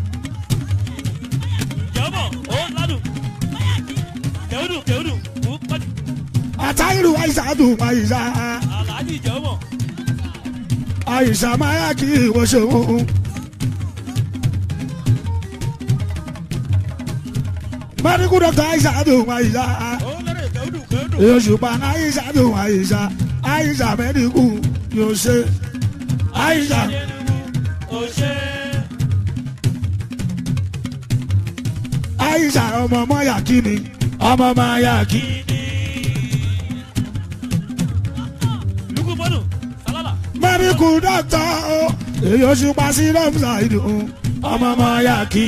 jọ́mọ̀ ó ládùn. kẹ́hùdù kẹ́hùdù kú pàdé. àtàyèrò aisha tún aisha aláàjì jọ́mọ̀. aisha máa kí wo ṣeun. medical doctor aisha tún aisha. ó lẹ́rẹ̀ kẹ́hùdù kẹ́hùdù. Òṣùpá Aisha ló Aisha Aisha mẹ́rìnkù yóò ṣe Aisha ó ṣe. Aisha ọmọ ọmọ yà kí ni ọmọ ọmọ yà kí. lukú bọ́dù sálálà. Mẹ́rìnkù dọ́tọ̀ o èyí Òṣùpá sí lọ́mùsà ìdùn ọmọ ọmọ yà kí.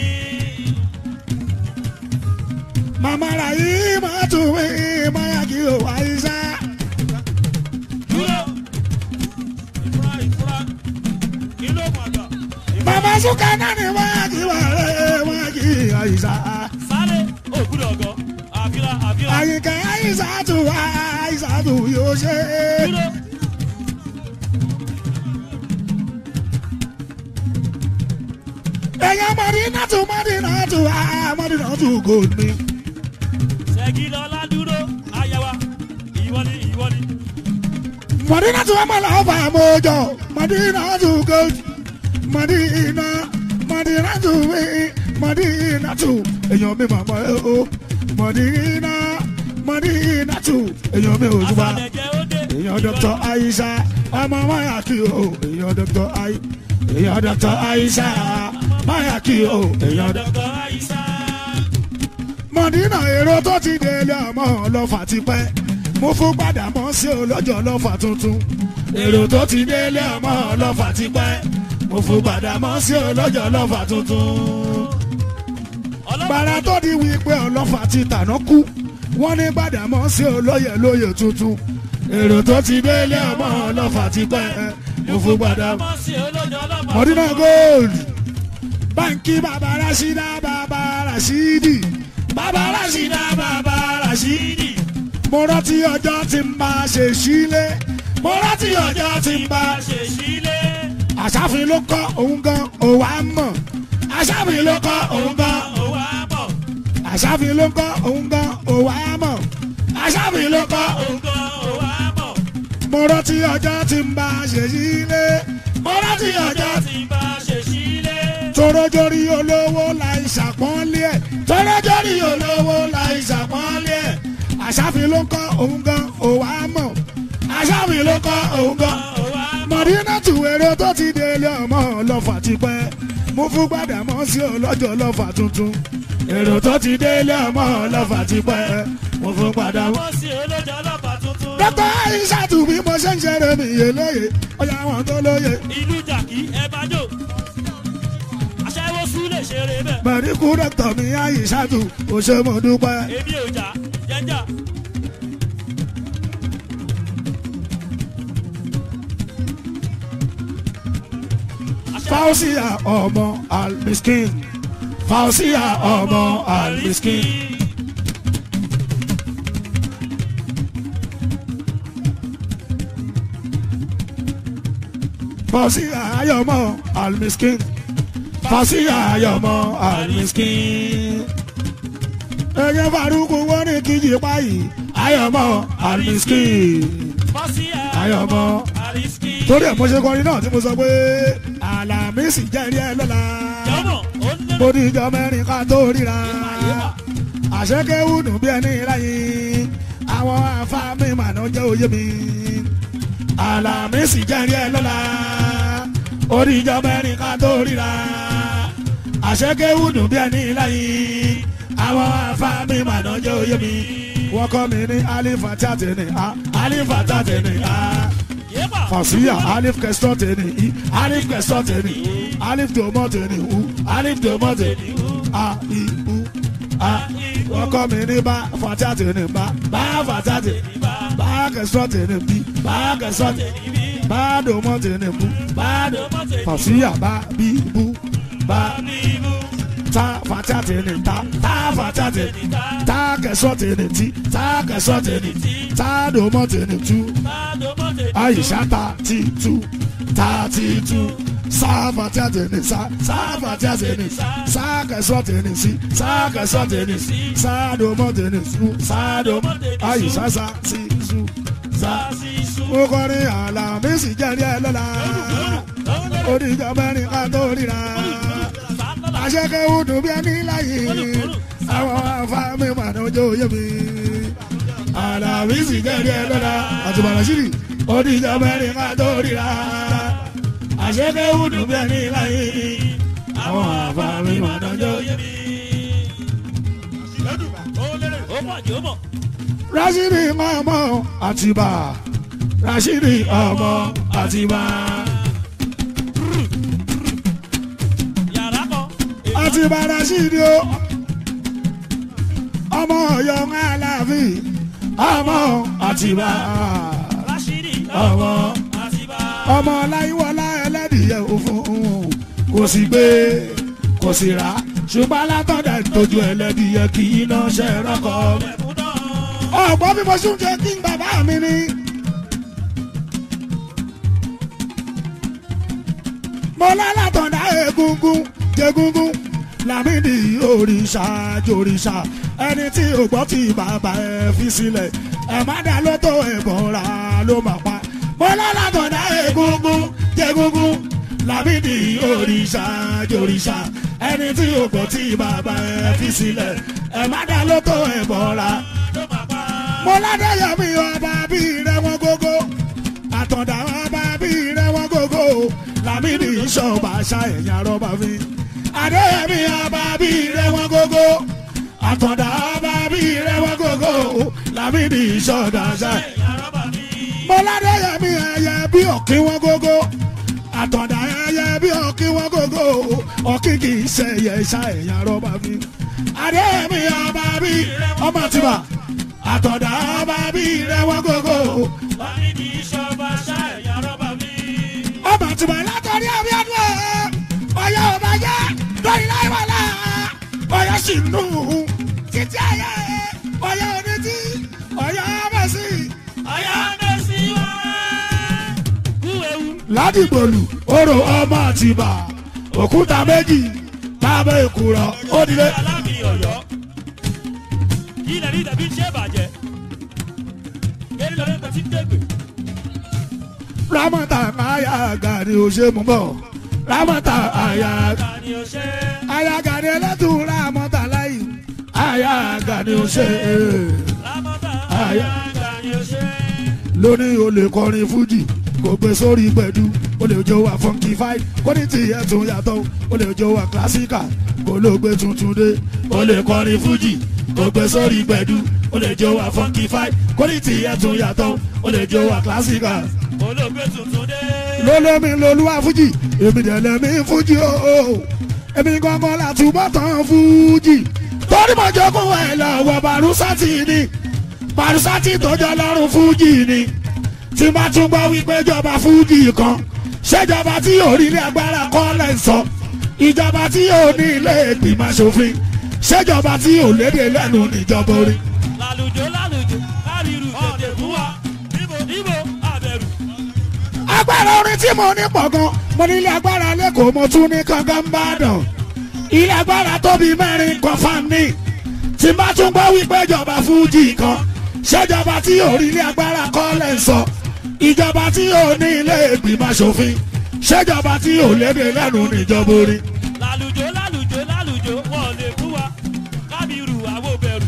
Màmá rà yìí máa tún mí máa yà kí o Aisha. dúró. ìfura ìfura. kí ló mọ̀ gbà. Màmá Súnkà náà ni máa yà kí wàlẹ̀ máa kí Aisha. sáré òkúdọ̀ ọ̀gọ́. àfíà àfíà. Àyìnkà Aisha tún Aisha tún yóò ṣe. dúró. Ẹ̀yà Mọ̀dínà tún Mọ̀dínà tún Mọ̀dínà tún gold mi. ṣẹ́gilọ́lá dúró. ayawa. ìwọ ni ìwọ ni. Mọ̀dínà tún ọmọ lọ́fà mọ́jọ. Mọ̀dínà tún gold. Mọ̀dínà Mọ̀dínà tún mi. Mọ̀dínà tún èèyàn mi màmá ẹ o. Mọ̀dínà mọ̀ní ìnàtù èèyàn mi ò jùbà àfàlẹ̀jẹ̀ ó dé. èèyàn dr aisha ọmọ mayaki o èèyàn dr ai èèyàn dr aisha mayaki o èèyàn dr. dọ́kọ̀ àìsà. mọ̀dínà èrò tó ti délé ọmọ ọlọ́fà ti pẹ́ mo fún padà mọ́ sí olójó ọlọ́fà tuntun èrò tó ti délé ọmọ ọlọ́fà ti pẹ́ mo fún padà mọ́ sí olójó ọlọ́fà tuntun gbàrà tó di wípé ọlọ́fà ti tàná kú wọ́n ní gbàdámọ́ sí olóyè lóyè tuntun èrò tó ti délé ọmọ ọlọ́fà ti pẹ́ mo fún gbàdámọ́. mọ̀ sí olójó ọlọ́pàá. mọ̀dínà gold báńkì bàbá rasida bàbá rasidi bàbá rasida bàbá rasidi mo rántí ọjọ́ tí ń bá ṣe sílé mo rántí ọjọ́ tí ń bá ṣe sílé. àṣàfin ló kọ́ òun gan òwà mọ̀ àṣàfin ló kọ́ òun gan òwò àbọ̀. àṣàfin ló kọ́ òun gan òwà mọ̀ àṣàfin ló kọ́ òun. ògùn òwò àbọ̀. mo rántí ọjọ́ tí ń bá ṣe sílé mo rántí ọjọ́ ọjọ́ tí bá ṣe sílé. tọrọjọrí olówó láì ṣàpọ́nlé ẹ̀ tọrọjọrí olówó láì ṣàpọ́nlé ẹ̀ àṣàfin ló kọ́ òun gan òwà mọ̀ àṣàfin ló kọ́ òun gan òwò àbọ̀. mọ̀dínà tù èrò tó ti délé ọmọ ọlọ́fà ti pẹ́ mo fún gbàdámọ́ sí ọlọ́jọ́ ọlọ́fà tuntun èrò tó ti délé ọmọ ọlọ́fà ti pẹ́ mo fún gbàdámọ́. mọ̀ sí olójó ọlọ́pàá tuntun. dókítà aishatu bí mo ṣe ń ṣeré mi yé lóye ọjà àwọn tó lóye ìlú jàkí ẹ bá jò. aṣẹ́wó sún lè ṣeré bẹ́ẹ̀. mẹ̀ríkù dókítà mi aishatu ó ṣe mo dúpẹ́. èmi ò jà jẹ́jà. fausia ọmọ almiskin fausia ọmọ almiskin. fausia ayọmọ almiskin fausia ayọmọ almiskin. ẹyẹ faruku wọn ní kíjì báyìí ayọmọ almiskin fọ́síà ayọmọ àrísíkì. torí ẹ̀ mo ṣe kọrin náà tí mo sọ pé àlàmísì jẹ́rìí ẹ lọ́la jọ́mọ̀ ó ń mo lé ní ìjọ mẹ́rin ká tó ríra àyèbá. àṣekẹ́wù dùn bí ẹni láyé àwọn afáàmì màná jẹ́ òye mi àlàmísì jẹ́rìí ẹ lọ́la ó ní ìjọ mẹ́rin ká tó ríra àṣekẹ́wù dùn bí ẹni láyé àwọn afáàmì màná jẹ́ òye mi wọ́n kọ́ mi ní alifata tẹ̀lé a alifata tẹ̀lé a yéèpà. fàṣíyà alif kẹsítọ́ tẹ̀lé i alif kẹsítọ́ tẹ̀lé i alif tòmọ́ tẹ̀lé u alif tòmọ́ tẹ̀lé a i u a wọ́n kọ́ mi ní bá fàtíà tẹ̀lé bá bá fàtíà tẹ̀lé bá kẹsítọ́ tẹ̀lé bí bá kẹsítọ́ tẹ̀lé bá dòmọ́ tẹ̀lé bu bá dòmọ́ fàṣíyà bá bí bu bá ta fàtíà tẹ̀lé ta ta fàtíà tẹ̀lé ta kẹsítọ́ tẹ̀lé ti ta kẹsítọ́ tẹ̀lé ta dòmọ́ tẹ̀lé tu àyíṣà ta ti tu ta ti tu sáfà tí a tẹ̀ ní sá sáfà tí a tẹ̀ ní sákẹ̀sọ́ tẹ̀ ní sí sákẹ̀sọ́ tẹ̀ ní sí sáàdùmọ́ tẹ̀ ní su sáàdùmọ́ àyíṣà sá sí su sá. ó kọrin àlàmísì jẹ́rìí ẹ lọ́la oníjọ mẹ́rin ká tó ríra àṣekẹ́wù dùn bí ẹni láyé àwọn afáàmì màdán ojú òye mi àlàmísì jẹ́rìí ẹ lọ́la àti bàràṣírì oníjọ mẹ́rin ká tó ríra àṣekẹ́wù dùn bí ẹni láyé àwọn afáàmì màdán ojú òye mi. ó mọ̀ jẹ́ ó mọ̀. Rashidi ọmọ Àtìbà Rashidi ọmọ Àtìbà yàrá kan. Àtìbà Rashidi o ọmọ Ọ̀yọ́ Aláàfin ọmọ Àtìbà Rashidi ọmọ àtibá. ọmọ Láyíwọlá ẹlẹ́dìyẹ òfun kò sì gbé kò sì rà ṣùgbọ́n alátọ̀dà ìtọ́jú ẹlẹ́dìyẹ kì í náà ṣe rọ́kọ̀ ẹ̀kún náà. ọ̀gbọ́n bí mo ṣe ń jẹ kí n bàbá mi ni. mo lálàtọ̀dá egungun jẹgungun lámìdí òrìṣà jòrìṣà ẹni tí ò gbọ́ tí bàbá ẹ fi sílẹ̀ ẹ má dá lótó ẹ̀bọ̀ra ló mà pa. mo lálàtọ̀dá egungun jẹgungun lámìdí òrìṣà jòrìṣà ẹni tí ò gbọ́ tí bàbá ẹ fi sílẹ̀ ẹ má dá lótó ẹ̀bọ̀ra ló máa pa. mo ládẹ́yẹmí ọba bí rẹ wọn gógó àtọ̀dá ọba bí rẹ wọn gógó lámìnì ìṣọba ṣá ẹ̀yà rọ́bà mi adéyẹmí ọba bí rẹ wọn gógó àtọ̀dá ọba bí rẹ wọn gógó lámìnì ìṣọba ṣá ẹ̀yà rọ́bà mi. mo ládẹ́yẹmí ẹyẹ bí ọ̀kí wọn gógó àtọ̀dá ẹyẹ bí ọ̀kí wọn gógó ọ̀kí kì í ṣe ẹyẹ ṣá ẹ̀yà rọ́bà mi adéyẹmí ọba bí ọmọ tìbà àtọ̀dá ọba bí rẹ wọn gógó Bámi ní ìṣọba ṣá ẹ̀yà rọ́bà mi. ọmọ tìbà látọ̀rí abíọ́dún ọ̀yọ́ ọba jẹ́ lórí láìwọ̀lá ọ̀yọ́ sì nù títí ayé ọ̀yọ́ onítí ọ̀yọ́ mẹ́sì. Ọ̀yá mẹ́sì wá. Kú ewu. ládìgbòlù orò ọmọ àtìbà òkúta méjì tábà èkúrọ òdìlé. Alámi Ọ̀yọ́. Kí ilẹ̀ ní ìdàbí ṣé bàjẹ́? Kéde lọ́dún kan sí Tégbè. ramata aya gani o ṣe mú bọ ramata aya Ta ni o ṣe? aya gani ẹlẹ́tùn ramata láyì aya gani o ṣe Lámọ́tà Aya. àyà ta ni o ṣe? lónìí o lè kọrin fújì kò gbé sórí gbẹ̀du o lè jó wa funky five kó ní tìyẹ tún yàtọ̀ o lè jó wa classical kó ló gbé tuntun dé o lè kọrin fújì kò gbé sórí gbẹ̀du o lè jó wa funky five kó ní tìyẹ tún yàtọ̀ o lè jó wa classical Olóògbé tuntun dé. lólómi lolúwa fújì èmi dẹ̀lẹ̀ mi fújì o èmi gangan la túbọ̀ tán fújì torí mo jogún ẹ̀ lọ́wọ́ barusati ni barusati tó jọ lọ́rùn fújì ni tí n bá tún gbọ́ wípé jọba fújì kan ṣèjọba tí yóò rí ilé agbára kọ́ lẹ́ ń sọ ìjọba tí yóò ní ilé ìgbìmọ̀ aṣòfin ṣèjọba tí yóò lédè lẹ́nu níjọba orí. Lálùjọ lálùjọ káríru tètè fún wa. Níbo níbo àbẹ̀rù. agbára orin tí mo ní pọ̀ gan mo ní ilé agbára lẹ́kọ̀ọ́ mo tún ní kankan bá dàn ilé agbára tóbi mẹ́rin kan fáàmì tí n bá tún gbọ́ wípé ìjọba fújì kan ṣèjọba tí yóò rí ilé agbára kọ́ lẹ́ ń sọ ìjọba tí yóò ní ilé ìgbìmọ̀ aṣòfin ṣèjọba tí yóò lédè lẹ́nu níjọba orí. Lálùjọ lálùjọ lálùjọ wọn ò lè fún wa. Kábírù àwọn bẹ̀rù.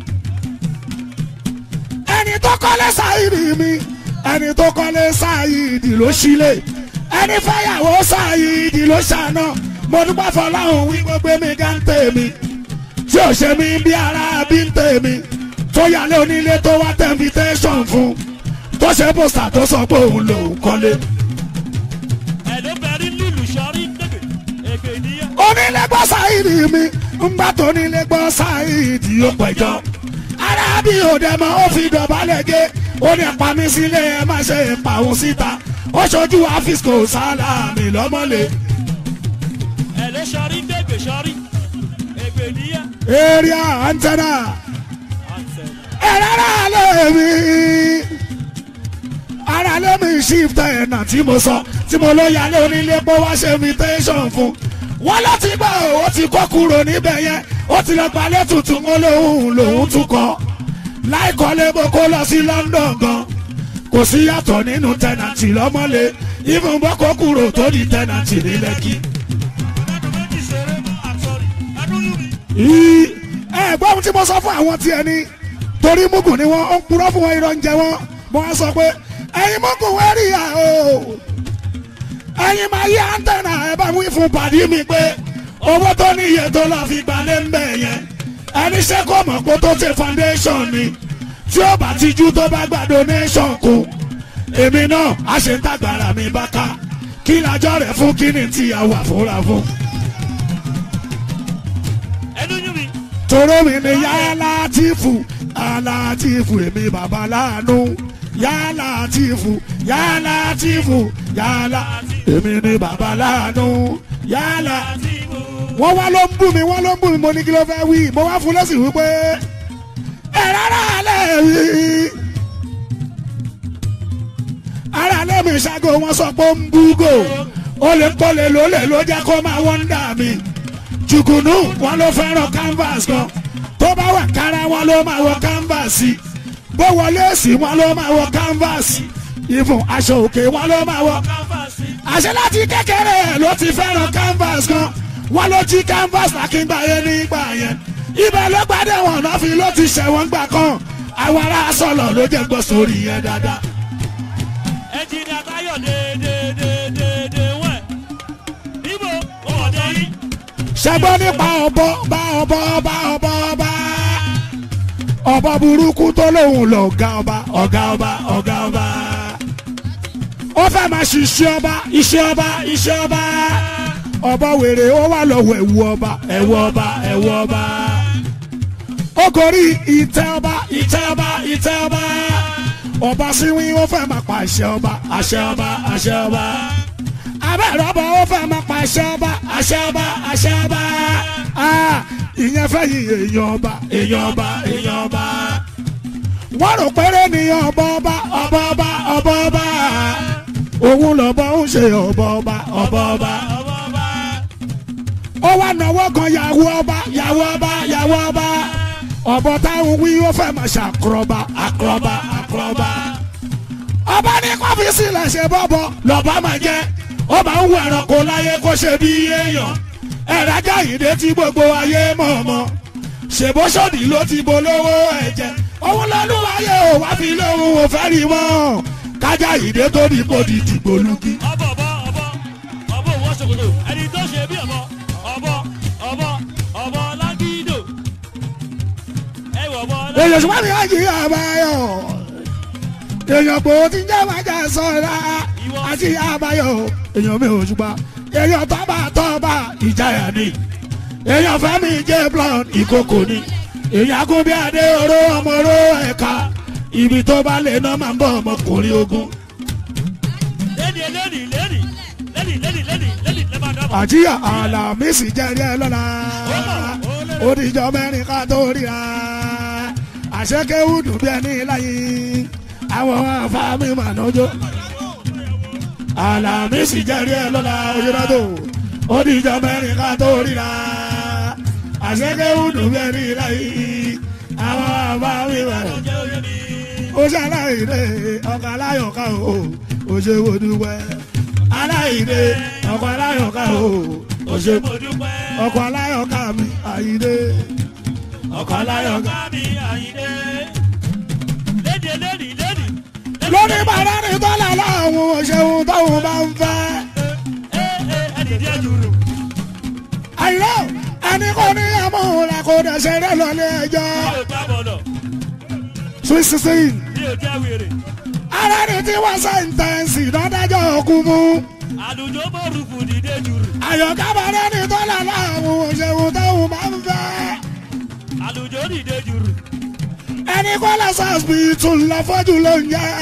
ẹni tó kọ́lé sáyidì mi ẹni tó kọ́lé sáyidì ló sílé ẹni fẹ́yàwó sáyidì ló ṣàná mo dúpẹ́ fọláhùn wí gbogbo mi ká ń tèmi tí ò ṣe mí bí ara bí ń tèmi tó yálé onílé tó wá tẹ invitation fún tó ṣe pósítà tó sọ pé òun lòún kọ́lé. Ẹ̀ ló bẹ̀rí lùlù sọ́rí Tégbè. Ègbè níyà. onílé gbọ́ sáyidì mi ńgbà tó nílé gbọ́ sáyidì ó pẹ̀jọ́ arábí òde mọ́ ó fi dọ̀bálẹ̀ gé ó ní pa mí sílé ẹ má ṣe pàwọn síta ó ṣojú àfíìsì sálámì lọ́mọ́lé Ẹ̀ ló sọ́rí Tégbè sọ́rí. Ègbè níyà. area antenna Àǹtẹ̀. ẹ̀rọ ara lé mi ara lé mi shift ẹ̀nà tí mo sọ tí mo ló yálé onílé pé wá ṣe invitation fún wọ́n ló ti gbọ́ ó ti kọ́ kúrò níbẹ̀ yẹn ó ti lọ gbalẹ̀ tuntun ó lóhùn lòún tún kọ́ láìkọ́lé bó kó lọ sí London gan kò sí yàtọ̀ nínú tẹ̀nàtì lọ́mọ́lé even bó kó kúrò tó di tẹ̀nàtì ní Lẹ́kì. Ọ̀dọ́ méjì ṣeré mọ́ àtọ́rí. Adúlù mi. Í- ẹ gbọ́ ohun tí mo sọ fún àwọn tiẹ̀ ni torí mugun ni wọ́n ń purọ́ fún wọn irọ́ ń jẹ wọ́n mo wá sọ pé ẹ̀yin mugun wẹ́n rí ya o ẹ̀yin máa yí antenna ẹ bá wí fún pàdí mi pé owó tó ní iye tó lọ fi gbalẹ̀ ń bẹ̀ yẹn ẹni ṣe kó mọ̀ pé tó ṣe foundation ni tí ó bá ti jú tó bá gba donation kù èmi náà a ṣe ń tàgbàrà mi bá ká kí lájọ́ rẹ̀ fún kí ni tí a wà fúnra fún. Ẹnu yún mi. toro mi ni yálà tìfù yálà tìfù èmi bàbá láàánú yálà tìfù yálà tìfù yálà èmi ni bàbá láàánú yálà. Àti ìbò. wọ́n wá ló ń bú mi wọ́n ló ń bú mi mo ní kí ló fẹ́ wí mo wá fún lẹ́sìn wípé ẹ rárá alẹ́ wí. ara alẹ́ mi ṣágo wọn sọ pé ó ń búgò ó lè kọ́lé lólè ló jẹ́ kó máa wọ́n dà mí jùgùnú wọn ló fẹ́ràn canvas kan tó bá wà kára wọn ló máa wọ canvas bó wọlé sí wọn ló máa wọ canvas ìfún aṣọ òkè wọn ló máa wọ Káfáàsì. àṣẹ láti kékeré ẹ̀ ló ti fẹ́ràn canvas kan wọ́n ló jí canvas lákíngbà yẹn nígbà yẹn ibẹ̀ ló gbádẹ́ wọn náà fi ló ti ṣẹ̀wọ̀n gbà kan àwọn ará sọ̀lọ̀ ló jẹ́ gbọ́ sórí yẹn dáadáa. ẹnjìnìà táyọ̀ déédéédéédéé wẹ̀ níbo wọ́n dé yín. ṣẹgbọ́n nípa ọ̀bọ bá ọ̀bọ bá ọ̀bọ bá ọ̀bọ burúkú tó lóun lọ ọ̀gá ọba ọ̀gá ọba ọ̀gá ọba ó fẹ́ máa ṣiṣẹ́ ọba iṣẹ́ ọba iṣẹ́ ọba ọ̀bọ wèrè ó wà lọ́wọ́ ẹ̀wù ọba ẹ̀wù ọba ẹ̀wù ọba ó gorí ìtẹ́ ọba ìtẹ́ ọba ìtẹ́ ọba ọba síwí ó fẹ́ máa pa àṣẹ ọba àṣẹ ọba àṣẹ ọba abẹ́rẹ́ ọba ó fẹ́ máa pa àṣẹ ọba àṣẹ ọba àṣẹ ọba Ah, ìyẹn fẹ́ yí èèyàn ọba èèyàn ọba èèyàn ọba wọ́n rò péré ní ọba ọba ọba ọba ọba ọba òun lọ́bọ̀ ń ṣe ọba ọba ọba ọba ọmọ ọba ó wá náwó kan yàwó ọba yàwó ọba yàwó ọba ọ̀bọ táwọn wí ó fẹ́ máa ṣàkúrọ̀bà àkúrọ̀bà àkúrọ̀bà ọba ní kọ́fíìsì lẹ̀ ṣe bọ́bọ̀ lọ́ba máa jẹ́ ó máa ń wọ ẹranko láyé kó ṣe bí èèyàn ẹ̀rájà ìdè tí gbogbo ayé mọ̀ mọ́ ṣèbóṣọ́dì ló ti bolówó ẹ̀jẹ̀ òun lọ́lúwayé ò wá fi lóhùn ò fẹ́ rí mọ́ kájà ìdè tó ní kò di dìgbò lùkì. ọbọ ọbọ ọbọ ọbọ òwò ṣòkòtò ẹni tó ṣe bí ọbọ ọbọ ọbọ ọbọ lágídò ẹ wọ ọbọ èèyàn ṣùgbọ́n mi á jí àbáyọ èèyàn pò tí ń jẹ́ májà sọ́ra àti àbáyọ èèyàn mi ò ṣùgbọ́n èèyàn tọ́ba tọ́ba ìjayà ni èèyàn fẹ́mi jẹ́ blond ìkókò ni èèyàn agúnbí adé oró ọmọ oró ẹ̀ka ibi tó bá lè ná máa ń bọ̀ ọmọkùnrin ogun lẹ́nì lẹ́nì lẹ́nì lẹ́nì lẹ́nì lẹ́nì lẹ́nì lẹ́bà dábọ̀. àjíyà àlàmísì jẹ́rí ẹ lọ́la òdìjọ́ mẹ́rin ká tó ríra àṣekéwù dùn bí ẹni láyé àwọn afáàmì mànájọ́ àlàmísì jẹ́rí ẹ lọ́la òyìnbó òdìjọ́ mẹ́rin ká tó ríra àṣekéwù dùn bí ẹni láyé àwọn afáàmì mànájọ́ jẹ́ oyè mi. ó ṣe aláìní ọkọ̀ aláyọ̀ká o ó ṣe wo dúpẹ́ aláìní ọkọ̀ aláyọ̀ká o ó ṣe mo dúpẹ́. ọkọ̀ aláyọ̀ká mi àyíní ọkọ̀ aláyọ̀ká. ọ̀gá mi àyíndé. lédè lẹ́nì lẹ́nì. lórí bàrá ni tọ́lá láwọn òṣèlú tóun bá ń fẹ́ ẹ ẹ ẹnì díẹ̀ jùlọ. àyíní ẹni kò ní ẹmọ rẹ kò dẹ̀ ṣeré lọlé ẹjọ́ mi ò gbá bọ̀lọ̀ sweet sixteen mi ò jẹ́ wèrè. ara ni tí wọ́n sẹ́ńtẹ́ǹsì lọ́dájọ́ òkú mú àlùjọ bọ̀rùkù dìde jùlọ. àyọ̀ká bàrá ni tọ́lá láwọn òṣèlú tóun bá ń fẹ́. àlùjọ dìde jùlọ. ẹni kọ́ lọ sọ́ọ̀sìbìtì lọ fọ́jú ló ń yẹ.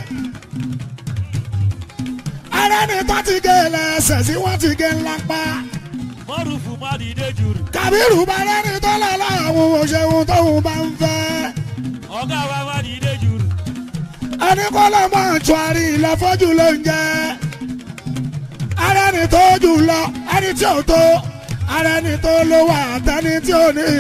ara ni tó ti gé lẹ́sẹ̀ sí wọ́n ti gé ńlá pa. bọ̀rùkù má dìde jùlọ. kàbírù bàrẹ́ ni tó lọ láwọn òṣèlú tóun bá ń fẹ́. ọ̀gá wa má dìde jùlọ. ẹni kọ́ lọ mọ̀ ṣùárì lọ fọ́jú ló ń yẹ. ara ni tó jù lọ ẹni tí ò tó ara ni tó ló wà àtẹni tí ò ní.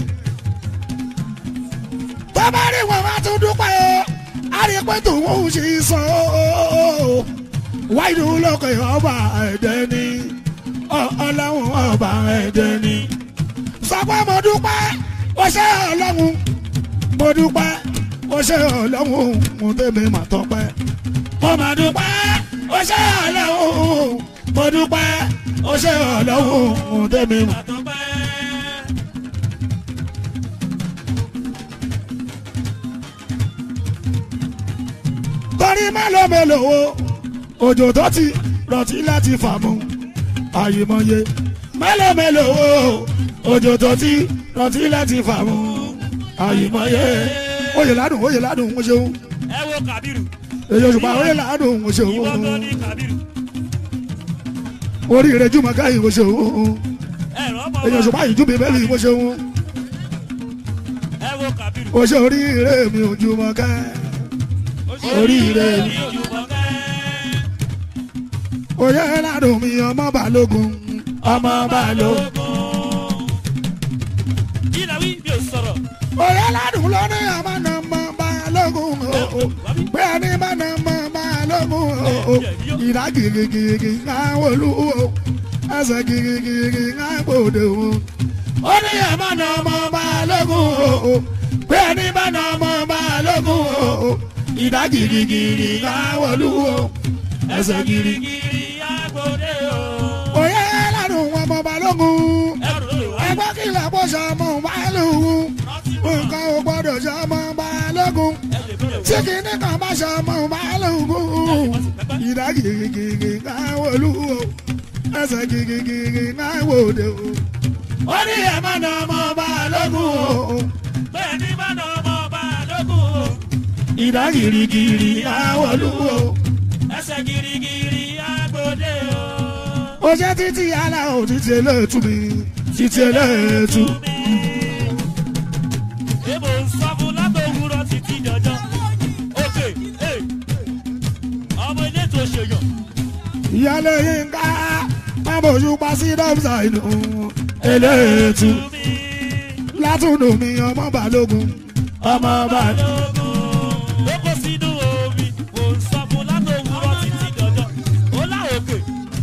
tó bá rí wọn wá tún dúpẹ́ o a rí pé tòun ò ṣe sọ o wáyé lókè ọba ẹ̀dẹ́ ni ọ- ọlọ́run ọba ẹ̀dẹ́ ni. sọ pé mo dúpẹ́ ó ṣe ọlọ́run mo dúpẹ́ ó ṣe ọlọ́run mo tẹ́mi mà tọpẹ́. mo mà dúpẹ́ ó ṣe ọlọ́run mo dúpẹ́ ó ṣe ọlọ́run mo tẹ́mi mà. àtọ́pẹ́. torí mélòó mélòó o òjò tó ti rọtí láti fà mú àyèmọye mélòó mélòó o òjò tó ti rọtí láti fà mú àyèmọye oyè ládùn oyè ládùn mo ṣeun ẹ wo kàbírù. èyí òṣùpá oyè ládùn mo ṣeun ìwọ gan ni kàbírù. oríire jùmọ̀ká yìí mo ṣeun ẹ rọ́bọ̀ èyí òṣùpá yìí júbi bẹ́ẹ̀ yìí mo ṣeun ẹ wo kàbírù. o ṣe oríire mi ò jùmọ̀ká oríire mi. oyè ládùn mi ọmọ balógun ọmọ balógun. kí la wí mi ò sọ̀rọ̀. oyè ládùn ló ní ọmọ náà mọ balógun o pé ẹni bá náà mọ balógun o ìdá gírígírí ńlá wọlú o ẹsẹ̀ gírígírí ńlá gbòde o. ó ní ọmọ náà mọ balógun o pé ẹni bá na ọmọ balógun o ìdá girigiri káwọlú o ẹsẹ̀ giri. Gírígírí agbóde o. òye ládùn ọmọ balógun Ẹrù ló lè wá. ẹgbẹ́ kìlọ̀ bó ṣe ọmọ balógun nǹkan ò gbọ́dọ̀ ṣe ọmọ balógun Ẹ lè fi lè tí wá. kìíní kan bá ṣe ọmọ balógun ìdá girigiri káwọlú o ẹsẹ̀ girigiri káwọlú o. ó ní ẹ̀ má na ọmọ balógun o Bẹ́ẹ̀ ni bá na ọmọ balógun o. ìdá girigiri káwọlú o. Ẹsẹ̀ gírígírí agbóde o. ó ṣe títí yàrá ò títí eléètú mi títí eléètú. Èbò ń sọ fún látòwúrọ̀ títí jọjọ́. Òkè ee. Ọmọ ilé tó ṣèyàn. ìyálé yín ká pábòjú pa sí dọ́bìsà inú eléètú. Túmí látúndù mi ọmọ balógun ọmọ balógun. balógun. Ó kó sínú omi. Mò ń sọ fún látòwúrọ̀ títí jọjọ́. Ó lá òkè.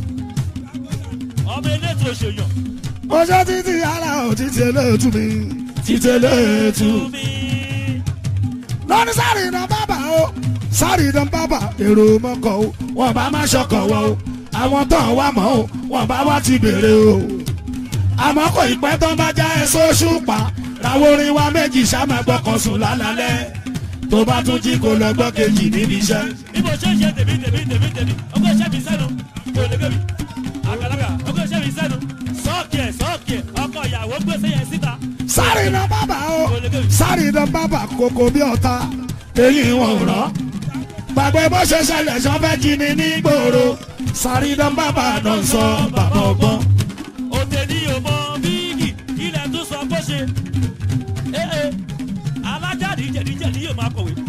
Ọmọ ilé tó ṣèyàn. ó ṣe títí yàrá ò títí eléètú mi títí eléètú. Túmí. lọ́ní sáré iná bábà o sáré iná bábà èrò mọ́kọ̀ o wọ́n bá má ṣọkọ̀ wọ́ o àwọn tó ń wá mọ́ o wọ́n bá wá ti bèrè o. àmọ́ kò ì pẹ́ tán bá já ẹ sóṣù pa làwọn orin wa méjì sáma gbọ́kàn sùn lálálẹ́ tó bá tún jí kó lọ gbọ́ kejì níbi iṣẹ́. bí mo ṣe ń ṣe tèmi tèmi tèmi tèmi ọkọ iṣẹ́ mi sẹ́nu kò lè gbé mi àgbàlagbà ọkọ iṣẹ́ mi sẹ́nu sọ́ọ̀kì ẹ̀ sọ́ọ̀kì ẹ̀ ọkọ ìyàwó gbèsè yẹn síta sáré iná bábà o sáré iná bábà kókó bí ọ̀tá eyín wọn ò rọ́ gbàgbé bó ṣe ṣẹlẹ̀ sọ́fẹ́ jí ni ní gbòòrò sáré iná bábà náà sọ bàbá ọgbọ́n. òtẹ̀ ní ọmọ bíìgì ilẹ̀ tún sọ bó ṣe ee alájáde jẹ̀díjẹ̀dí yóò máa kọ̀wé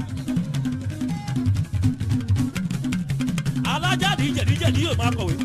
alájáde jẹ̀díjẹ̀dí yóò máa kọ̀wé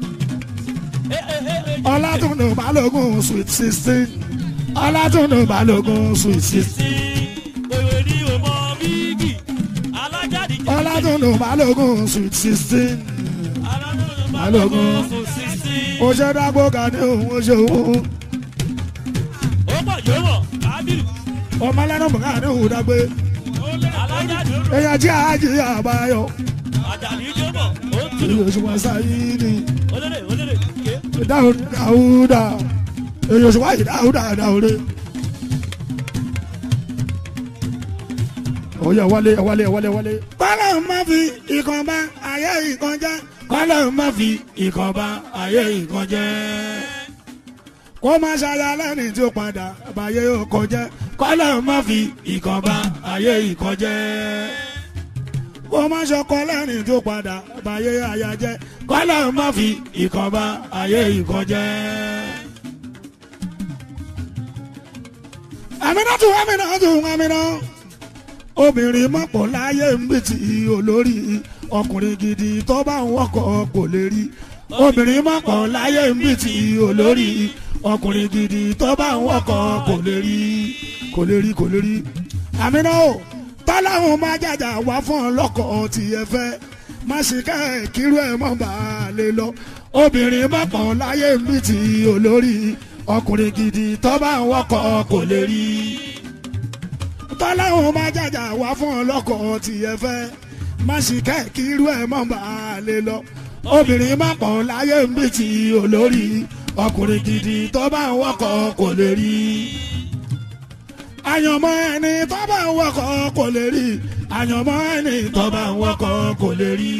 ọlátúndò balógun sweet sixteen ọlátúndò balógun sweet sixteen sí òwe ní ọmọ bíìgì alájáde ọlátúndò balógun sweet sixteen balógun fún sísí. ó ṣe dágbó ga ní òun ó ṣe òun ó mọ̀ yóò mọ̀ kábírù ọmọ lẹ́nu bùkà ní òun dágbé alájáde èèyàn jí àájì àbáyọ àjàdí yóò mọ̀ ó ń tunu èyí oṣù wọn sáyé ni olóde olóde ké dáhùn dáhùdà èyí oṣù wáyé dáhùdà dáhùdà. ó yá wálé wálé wálé wálé. kọ́lá má fi ìkan bá ayé ìkan jẹ́. kọ́lá má fi ìkan bá ayé ìkan jẹ́. kó má ṣaya lẹ́ni tí ó padà báyé ọkọ̀ jẹ́. kọ́lá má fi ìkan bá ayé ìkan jẹ́. kó má ṣọkọ lẹ́ni tí ó padà báyé aya jẹ́. kọ́lá má fi ìkan bá ayé ìkan jẹ́. Aminatu Aminatu Aminatu obìnrin mọ̀pọ̀ láyé ń bì tí olórí ọkùnrin gidi tó bá ń wọ́kọ̀ kò lè rí obìnrin mọ̀pọ̀ láyé ń bì tí olórí ọkùnrin gidi tó bá ń wọ́kọ̀ kò lè rí kò lè rí kò lè rí. àmínà o tọ́láhùn máa jàjà wá fún ọlọ́kọ̀ tí ẹ fẹ́ má sì ká ẹ̀ kírú ẹ̀ mọ́ bá a lè lọ obìnrin mọ̀pọ̀ láyé ń bì tí olórí ọkùnrin gidi tó bá ń wọ́kọ̀ kò lè rí tọ́láhùn máa jàjà wá fún ọlọ́kọ̀ tí ẹ fẹ́ má sì kẹ́ẹ̀kì irú ẹ̀ mọ́ bá a lè lọ. obìnrin má pọ̀ láyé ń bí ti olórí ọkùnrin gidi tó bá ń wọ́kọ̀ kò lè rí. àyànmọ́ ẹni tó bá ń wọ́kọ̀ kò lè rí àyànmọ́ ẹni tó bá ń wọ́kọ̀ kò lè rí.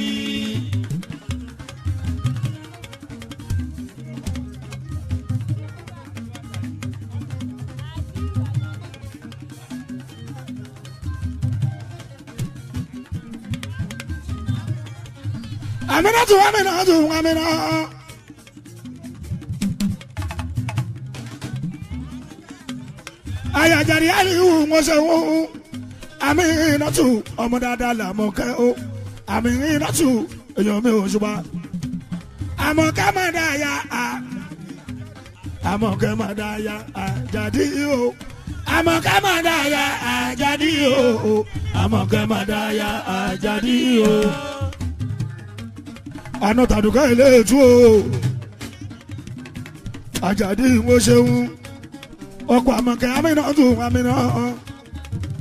Aminatu Aminatu Amina. Ayajari Aliyu Mọ̀sẹ̀wò. Aminatu ọmọ dáadáa làmọ̀kẹ́ o. Aminatu èèyàn mi ò ṣùgbọ́n. Àmọ̀kẹ́ máa dá ya a. Àmọ̀kẹ́ máa dá ya a jáde o. Àmọ̀kẹ́ máa dá ya a jáde o. Àmọ̀kẹ́ máa dá ya a jáde o àná tàdùkọ́ ilé ètú o àjàdí ìwọ ṣeun ọkọ̀ àmọ̀kẹ́ amínà tún amínà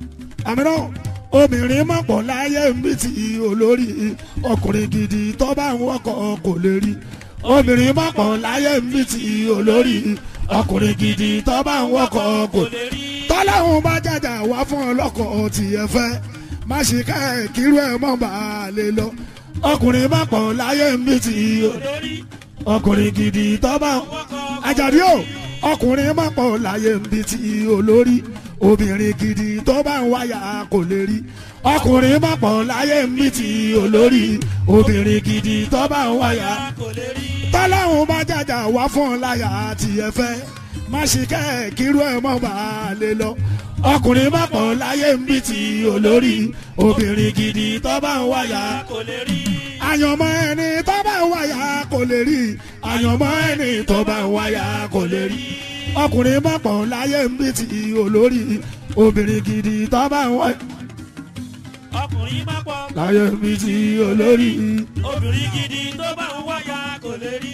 àmì náà obìnrin má pọ̀ láyé ń bí ti olórí ọkùnrin gidi tó bá ń wọ́kọ̀ kò lè rí obìnrin má pọ̀ láyé ń bí ti olórí ọkùnrin gidi tó bá ń wọ́kọ̀ kò lè rí tọ́láhùn bá jàjà wá fún ọlọ́kọ̀ tiẹ̀ fẹ́ má ṣe ká ẹ̀ kírú ẹ̀ mọ́ bá a lè lọ ọkùnrin má pọ̀ láyé ń bí ti olórí ọkùnrin gidi tó bá ń wọ́kọ̀ àjàdí o ọkùnrin má pọ̀ láyé ń bí ti olórí obìnrin gidi tó bá ń wáyà kò lè rí ọkùnrin má pọ̀ láyé ń bí ti olórí obìnrin gidi tó bá ń wáyà kò lè rí tọ́láhùn bá jàjà wá fún ọ láyà tiẹ̀ fẹ́ má ṣe kẹ́ ẹ̀ kírú ẹ̀ mọ́ bá a lè lọ ọkùnrin má pọ̀ láyé ń bí ti olórí obìnrin gidi tó bá ń wáyà kò lè rí àyànmọ́ ẹni tó bá ń wáyà kò lè rí àyànmọ́ ẹni tó bá ń wáyà kò lè rí ọkùnrin má pọ̀ láyé ń bí ti olórí obìnrin gidi tó bá ń wáyà ọkùnrin má pọ̀ láyé ń bí ti olórí. obìnrin gidi tó bá ń wáyà kò lè rí.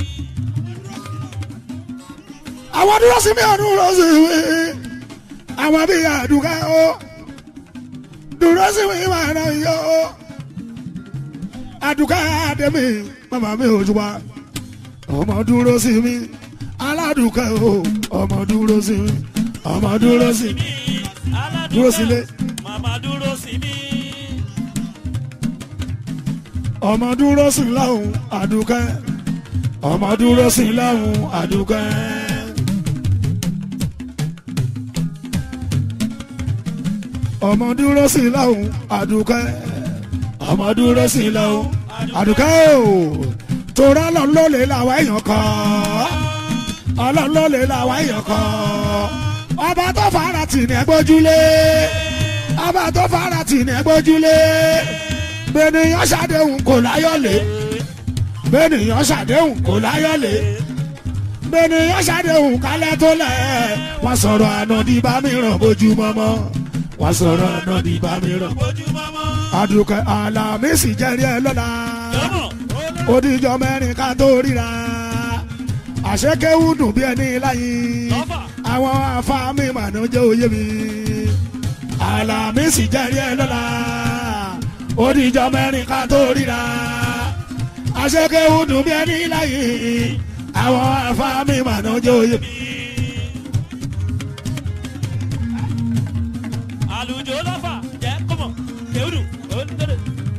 àwọn dúró sí mi ọdún dúró sí mi àwọn bíi àdúgbò ó dúró sí mi máa ná yó àdúgbò àdèmí màmá mi ò jùbọ ọmọ dúró sí mi aládùúgbò ó ọmọ dúró sí mi ọmọ dúró sí mi aládùúgbò dúró sílé màmá dúró sí mi. ọmọ dúró sí láhùn àdúgbò ọmọ dúró sí láhùn àdúgbò. ọmọ dúró sí láhùn àdúgbò ọmọ dúró sí láhùn àdúgbò torá lọ́lọ́lẹ̀ làwọn èèyàn kọ́ ọlọ́lọ́lẹ̀ làwọn èèyàn kọ́ ọba tó fara tì ní ẹgbójúlé ọba tó fara tì ní ẹgbójúlé bẹ́ẹ̀nìyàn ṣàdéhùn kò láyọ̀lé bẹ́ẹ̀nìyàn ṣàdéhùn kò láyọ̀lé bẹ́ẹ̀nìyàn ṣàdéhùn kálẹ̀ tó lẹ̀ wọ́n sọ̀rọ̀ ànádì bá mi ràn bójúmọ́mọ́ wọ́n sọ̀rọ̀ ànádì bá mi ràn. ojúmọ́mọ́ àdùkẹ́ àlàmísì jẹ́rìí ẹ lọ́la lọ́mọ odijọ́ mẹ́rin ká tó ríra àṣekéwù dùn bí ẹni láyé lọ́fà àwọn afáàmì mànú jẹ́ òye mi àlàmísì jẹ́rìí ẹ lọ́la odijọ́ mẹ́rin ká tó ríra àṣekéwù dùn bí ẹni láyé àwọn afáàmì mànú jẹ́ òye mi. àlùjọ lọ́fà jẹ́ kọ́mọ̀ kéwùdù òǹdẹ̀dẹ̀.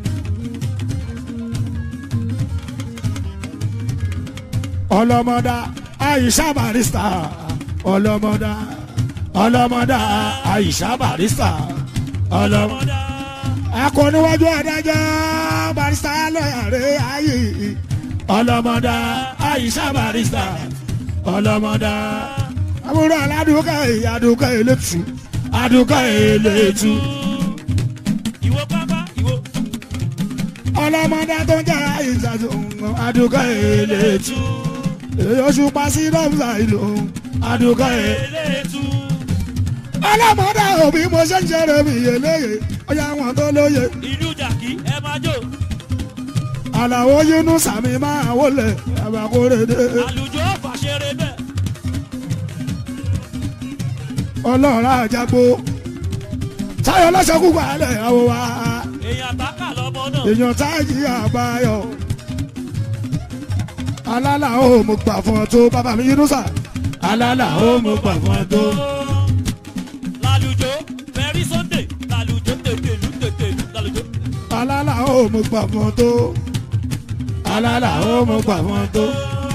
ọlọmọdá àyíṣà barista ọlọmọdá ọlọmọdá àyíṣà barista ọlọmọ. ọmọdá akọniwájú adájọ́ barista lọ́yàrá ayé ọlọmọdá àyíṣà barista ọlọmọdá. àbúrò aládùúgbò ìyàdùúgbò elétu àdùúgbò elétu ìwọ pápá ìwọ ọlọmọdá tó ń jẹ́ àyíṣà tó ń gbọ́ àdùúgbò elétu èyí oṣù pàṣẹ lọ́mùsà ìlú àdùúgbò elétu. elétu ọlọ́mọdé òbí mo ṣe ń ṣeré mi yẹlẹ́yẹ ọyá wọn tó lóye ìlú jàkí ẹ máa jó àlàó yínú sàmì máa wọlé àbàkórèdè àlùjọ fàṣẹrẹ bẹ́ẹ̀ ọlọ́ọ̀rá àjàgbó táyọ̀ lọ́sẹ̀kú balẹ̀ àwọ̀ wa èèyàn àtàkà lọmọ náà èèyàn táyì àbáyọ alálà ó mo gbà fún ọ tó bàbá mi yínú sà alálà ó mo gbà fún ọ tó lálùjọ very sunday lálùjọ tètèlú tètèlú lálùjọ alálà ó mo gbà fún ọ tó alálà ó mo gbà fún ọ tó.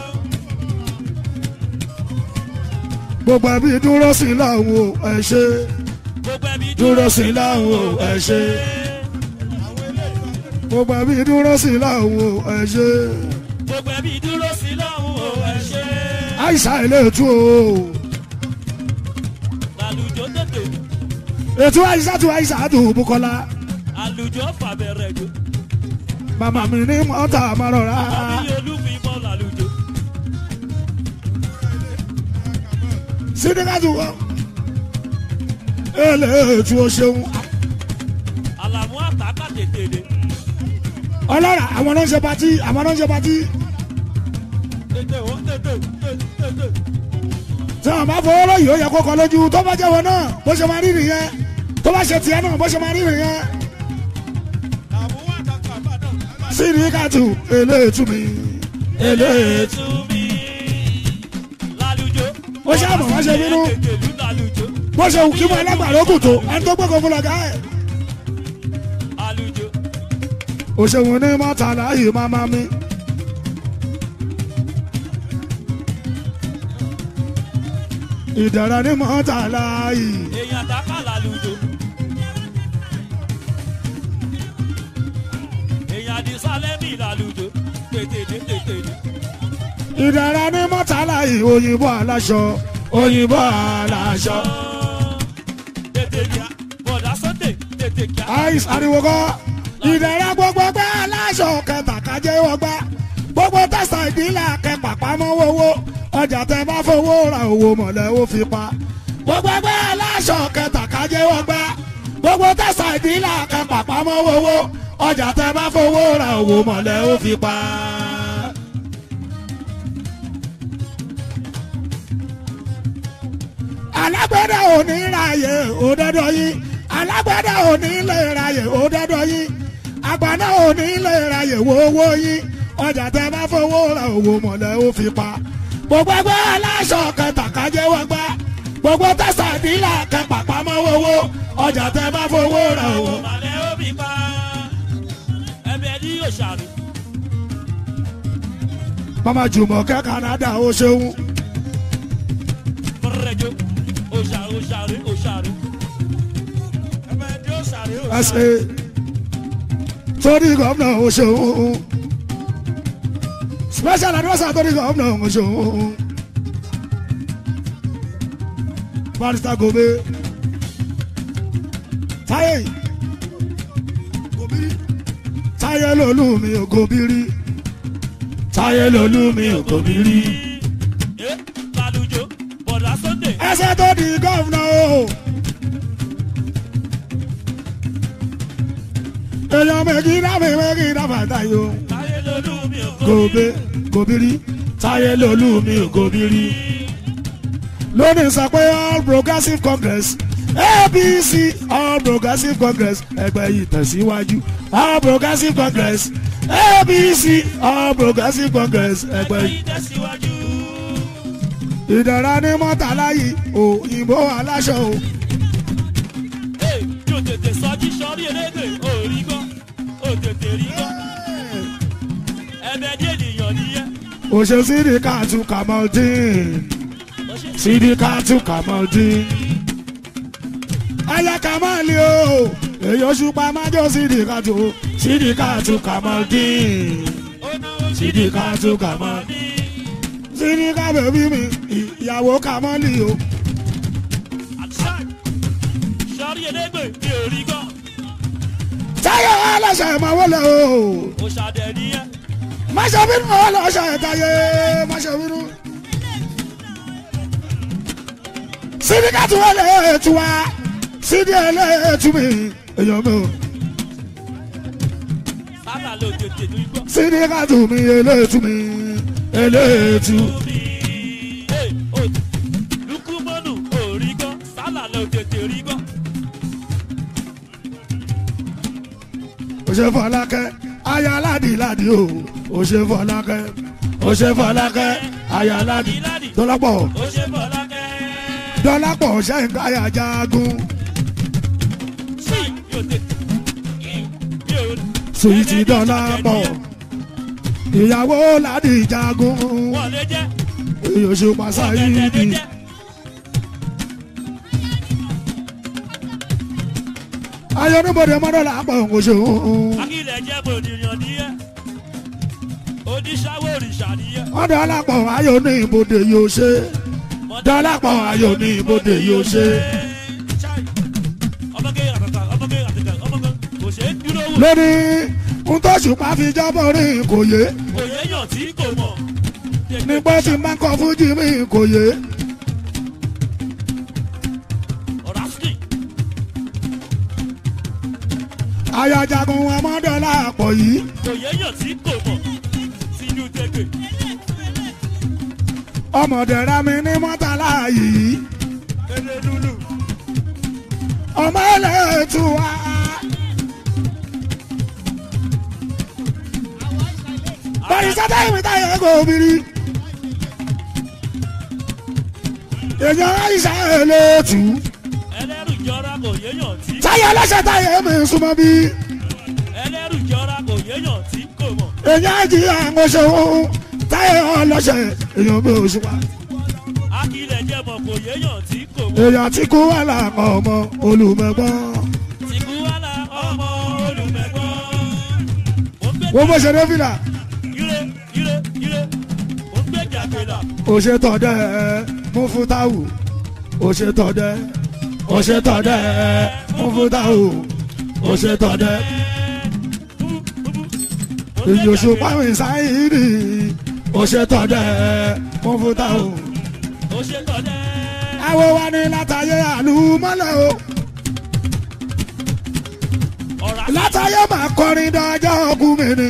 gbogbo ẹbí dúró sí láwọn ẹ ṣe gbogbo ẹbí dúró sí láwọn ẹ ṣe gbogbo ẹbí dúró sí láwọn ẹ ṣe gbogbo ẹbí dúró sí lọ́hùn ó ẹ ṣe àìsà ilé ètò o lálùjọ tètèlú ètò àìsà tó àìsà tó Bùkọ́lá àlùjọ fàbẹ̀rẹ̀ jò màmá mi ní mọ́tà márọ̀rá àbí olúfin bọ́ lálùjọ sídìkàtù èlé ètò o ṣeun àlàmú àtàkà tètèlé ọlọ́ra àwọn náà ń ṣe patí àwọn náà ń ṣe patí tètè ó tètè tètè tí wọn bá fọwọ́ lọ́yìí ó yẹ kó kọ lójú tó bá jẹ́ wọn náà bó ṣe máa rí nìyẹn tó bá ṣe tiẹ̀ náà bó ṣe máa rí nìyẹn sídìkàtù eléètú mi eléètú. ètò mi lálùjọ. Ó ṣáà mọ̀ wá ṣe bínú. Tètèlú lálùjọ. bó ṣe wù kí mo ẹlẹ́gbàá lókùn tó ẹni tó gbọ́kọ̀ fún lọ́gà ẹ̀. Àlùjọ. òṣèwọ̀n ní mọ́tàlá yìí máa máa mi. ìdẹ̀rẹ̀ ní mọ́tàlá yìí. èèyàn dáká lálùjọ. èèyàn àdìsálẹ́mì lálùjọ. tètèdé tètèdé. ìdẹ̀rẹ̀ ní mọ́tàlá yìí òyìnbó aláṣọ òyìnbó aláṣọ. tètè kíá. bọ̀dá sunday tètè kíá. àìsàn ariwo kọ́ ìdẹ̀rẹ̀ gbogbo ẹgbẹ́ aláṣọ kẹta kájẹ́ wọgbà gbogbo tẹ̀sán ìdílé akẹ́pà pamọ́ owó ọjà tẹ bá fowó ra owó mọ̀lẹ́ ó fi pa gbogbo ẹgbẹ́ aláṣọ kẹta kájẹ́ wọgbà gbogbo tẹ̀sán ìdílé akẹ́pà pamọ́ owó ọjà tẹ bá fowó ra owó mọ̀lẹ́ ó fi pa. alágbẹ̀dẹ ò ní ráyè òdọ́dọ̀ yín alágbẹ̀dẹ ò ní lè ráyè òdọ́dọ̀ yín àgbàdo ò ní lè ráyè wọ́wọ́ yín ọjà tẹ bá fowó ra owó mọ̀lẹ́ ó fi pa gbogbo ẹgbẹ́ aláṣọ kẹtàkájẹ́ wọ́n gbá gbogbo tẹ̀sán ìdílé kẹpà pamọ́ owó ọjà tẹ bá fowó ra owó. màlẹ́ ó bí pa. ẹbẹ̀ ní òṣàrò. mama jùmọ̀kẹ́ Canada ó ṣeun fúnrẹ́jọ. òṣàrò òṣàrò òṣàrò. ẹbẹ̀ ní òṣàrò ẹ ṣe torí gómìnà ó ṣeun special adviser torí gómìnà ó ṣeun barrister Gobe táyé Gobiri táyé lolú mi ò Gobiri táyé lolú mi ò Gobiri ẹ lálùjọ. bọ̀dá sunday. ẹsẹ̀ tó di gómìnà o. èèyàn méjì dábì méjì dábàtà yìí o. táyé lolú mi ò kó. Gobe Gobiri táyé lolú mi ò Gobiri. lónìí sọ pé all progressive congress apc all progressive congress ẹgbẹ́ yìí tẹ̀síwájú all progressive congress apc all progressive congress ẹgbẹ́ yìí. yìí tẹ̀síwájú. ìdára ní mọ́tàlá yìí òyìnbó aláṣọ o. Hey, yóò tètè sọjí sọrí elédè òrí gbọ́ ó tètè rí gbọ́ ẹbẹ dé ènìyàn nìyẹn. òṣè sídìkàtù kàmọ́dín sídìkàtù kàmọ́dín. ayé kàmọ́lì o èyí oṣù pàmájọ sídìkàtù sídìkàtù kàmọ́dín. sídìkàtù kàmọ́dín. sídìkà bèbí mi ìyàwó kàmọ́lì o. sọrí elédè mi ò rí gbọ́ táyọ̀ aláṣà ẹ̀ máa wọlé o. ó ṣàdẹ̀ nìyẹn. má ṣe bínú aláṣà ẹ̀ táyé má ṣe bínú. sídìkàtù ẹlẹ́ẹ̀tù wa sídì ẹlẹ́ẹ̀tù mi èèyàn mi o. sábà ló tètè ní gbọ́. sídìkàtù mi ẹlẹ́ẹ̀tù mi ẹlẹ́ẹ̀tù. Omi, hey, ó lukumọ́nù ò rí gbọ́ sálà ló tètè rí gbọ́. òṣè fọlákẹ́ aya aládìládì o òṣè fọlákẹ́ òṣè fọlákẹ́ aya aládì dọ́lápọ̀ ó ṣe bọ̀lákẹ́. dọ́lápọ̀ ṣẹ́yìn káyà jagun sí yóò tètè. yóò sùwìtì dọ́lápọ̀ ìyàwó ládì jagun wọlé jẹ́ oṣù pàṣáyìdì ayọ̀nùbọ̀dẹ̀ mọ́dọ̀lá pọ̀ oṣù akílẹ̀ jẹ́ bòdìyàn nìyẹn. oníṣàwọ̀ òrìṣà nìyẹn. mọ́dọ̀lá pọ̀ ayọ̀ ní ibodè yóò ṣe dọ́lápọ̀ ayọ̀ ní ibodè yóò ṣe. ọmọge àtàtà ọmọge àtàtà ọmọge kò ṣeé dúró wò. lónìí ń tọ́sùpá fi jábọ̀ rí kò yé òye yàn tí kò mọ̀. nígbà tí máa ń kọ́ fújì mi kò yé ọ̀rásùkì ayajagun ọmọdọ́là pọ̀ yìí òye yàn tí kò mọ̀. sínú tẹ̀gbẹ̀ ọmọdé ra mi ní mọ́tàlá yìí kéde lulu. ọmọ ẹlẹ́tù wa. bọ́dí sátá ìwé táyà ẹ̀kọ́ obìnrin. èèyàn àìsà ẹlẹ́tù. ẹlẹ́rù jọra kò yéèyàn tí táyà ọlọ́ṣẹ́ táyà ẹ̀mí súnmọ́ bí. ẹlẹ́rù jọra kò yéèyàn tí kò mọ̀ èèyàn àjì àwọn ṣòwò táyà ọlọ́ṣẹ́ èèyàn bí oṣù wa. akílẹ̀ jẹ́mọ̀ kò yéèyàn tí kò mọ̀ èèyàn tí kú wà láàmú ọmọ olùmẹ̀gbọ́n. tìkú wàhálà ọmọ olùmẹ̀gbọ́n mo gbé wọ́n bó ṣe dé fìlà. ire ire ire mo gbé jàgbélà òṣètọ̀dẹ́ mú fún táwù òṣètọ̀dẹ́ òṣètọ̀dẹ́ mú fún táwù òṣètọ̀dẹ́ ìyòṣù pàmì sáyìírì òṣètọ̀dẹ́ mú fún táwù. ó ṣe tọ́lẹ̀ àwọn wa ní látàyè àlùmọ́lẹ̀ o ọ̀rá látàyè máa kọrin dájọ́ ọkùnrin mi ni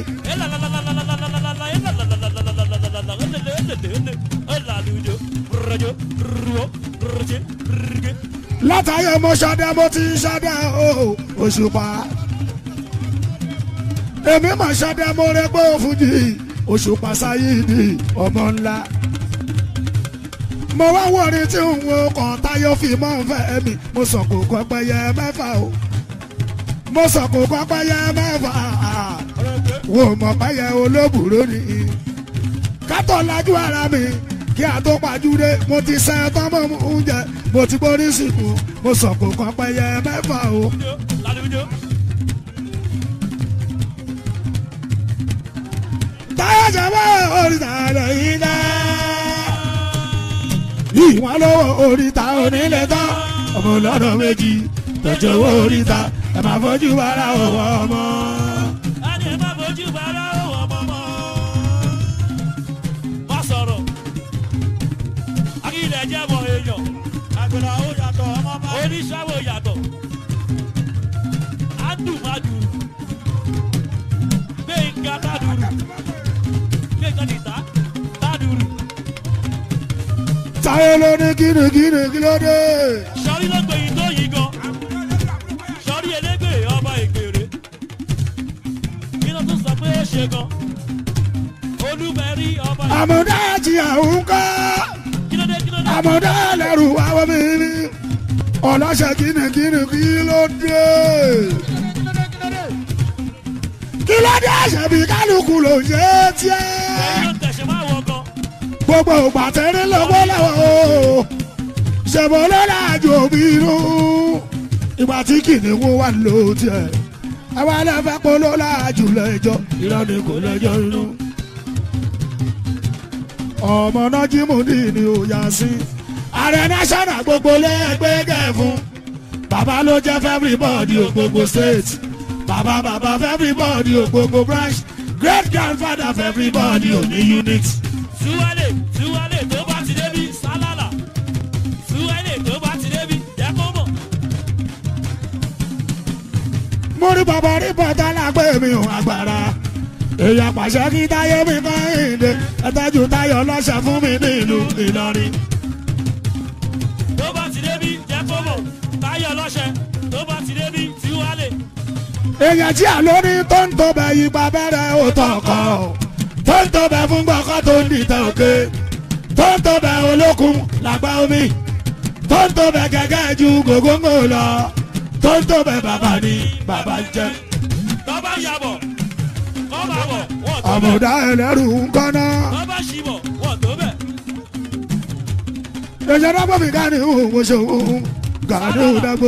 látàyè mo ṣọdẹ mo ti ṣọdẹ o òṣùpá èmi mà ṣọdẹ mo rẹ pé òfújì òṣùpá sáyìdì ọmọ ńlá mo wá wọrí tí ń wo kàn táyọ̀ fi mọ́ fẹ́ mi mo sọ kò kọ́ pẹ́yẹ mẹ́fà o mo sọ kò kọ́ pẹ́yẹ mẹ́fà wo mọ̀ pẹ́yẹ olóbùrò ni kátó lajú ara mi kí a tó pàjúdé mo ti sẹ́ tọ́mọ̀ oúnjẹ mo ti borí sìnkú mo sọ kò kọ́ pẹ́yẹ mẹ́fà o. táyà jẹ́wọ́ oríta lẹ́yìn náà ìwọ̀n lọ́wọ́ oríta onílé tán ọmọ lọ́dọ̀ méjì tọ́jú owó oríta ẹ máa fojú ara ọwọ́ ọmọ. oníṣàwò yàtọ̀ adùnmadùn gbẹ̀ngà tàdùrù gbẹ̀ngà nìta tàdùrù táyé ló ní kínníkínní kí ló dé. sọrí ló gbẹ̀yìn tó yìí gan sọrí elégbè ọba ìgbèrè kí ló tún sọ pé ó ṣe gan olúmẹrí ọba ìgbèrè àmọ̀dá ti àwọn kọ́ kí ló dé kí ló dé àmọ̀dá lẹ́rù àwọn mi ní ọlọ́ṣẹ́ kínníkínní kí ló dé. kí ló dé àṣẹbí kálukú ló ń ṣe é èyí tiẹ́. ló tẹ̀sẹ̀ máa wọ gan gbogbo ògbà tẹ́rí lọ́wọ́ lọ́wọ́ o ṣèbọ̀ lọ́la àjò òbí inú ìgbà tí kìnìún wà ló tiẹ̀ àwa lẹ́fẹ̀ pọ̀ lọ́la àjò lẹ́jọ́ irọ́ ni kò lẹ́jọ́ inú. ọmọ náà jí mú ní ní òyà sí ààrẹ national gbogbo lẹ́gbẹ́ gẹ̀fún bàbá ló jẹ́ fẹ́ everybody ò gbogbo state bàbá bàbá fẹ́ everybody ò gbogbo branch great grandfather fẹ́ everybody ò ní unit. túwálè túwálè tó bá ti débi sálálà túwálè tó bá ti débi jẹ́ kó mọ̀ mo rí bàbá rí bàtà lágbé mi ò agbára èèyàn pàṣẹ kí táyé mi kọ́ ìdè ẹ̀tẹ́jú táyọ̀ lọ́sẹ̀ fún mi nílùú Ìlọrin. tó bá ti débi jẹ́ kó mọ̀ táyọ̀ lọ́sẹ̀ tó bá ti débi túwálè èèyàn tí àlọ́ ní tó ń tó bẹ̀ yí pa bẹ́rẹ̀ ó tọkọ tó ń tó bẹ̀ fún gbọ́kọ́ tó ń dìtẹ̀ òkè tó ń tó bẹ̀ olókun làgbà omi tó ń tó bẹ̀ gẹ́gẹ́ ju gògóńgò lọ tó ń tó bẹ̀ bàbá ni bàbá ń jẹ́. tó bá yàbọ̀ kọ́ bá bọ̀ wọ́n tó bẹ̀ àmọ̀dá ẹlẹ́rù ń kọ́ná. tó bá ṣìbọ̀ wọ́n tó bẹ̀ èèyàn dábọ̀ mi gani òun ṣòwò gani òun dágbó.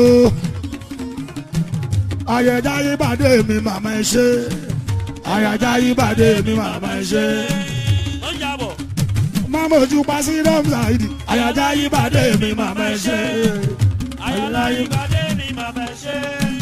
àyẹ̀dá yíbàdé mi màmá ẹ ṣe àyàjá yíbàdé mi màmá ẹ ṣe. ó yàbọ̀ máma ojú pa sí rọ́mùsáìdì àyàjá yíbàdé mi màmá ẹ ṣe. ayọ̀lá ìgbàdé ni màmá ẹ̀ ṣe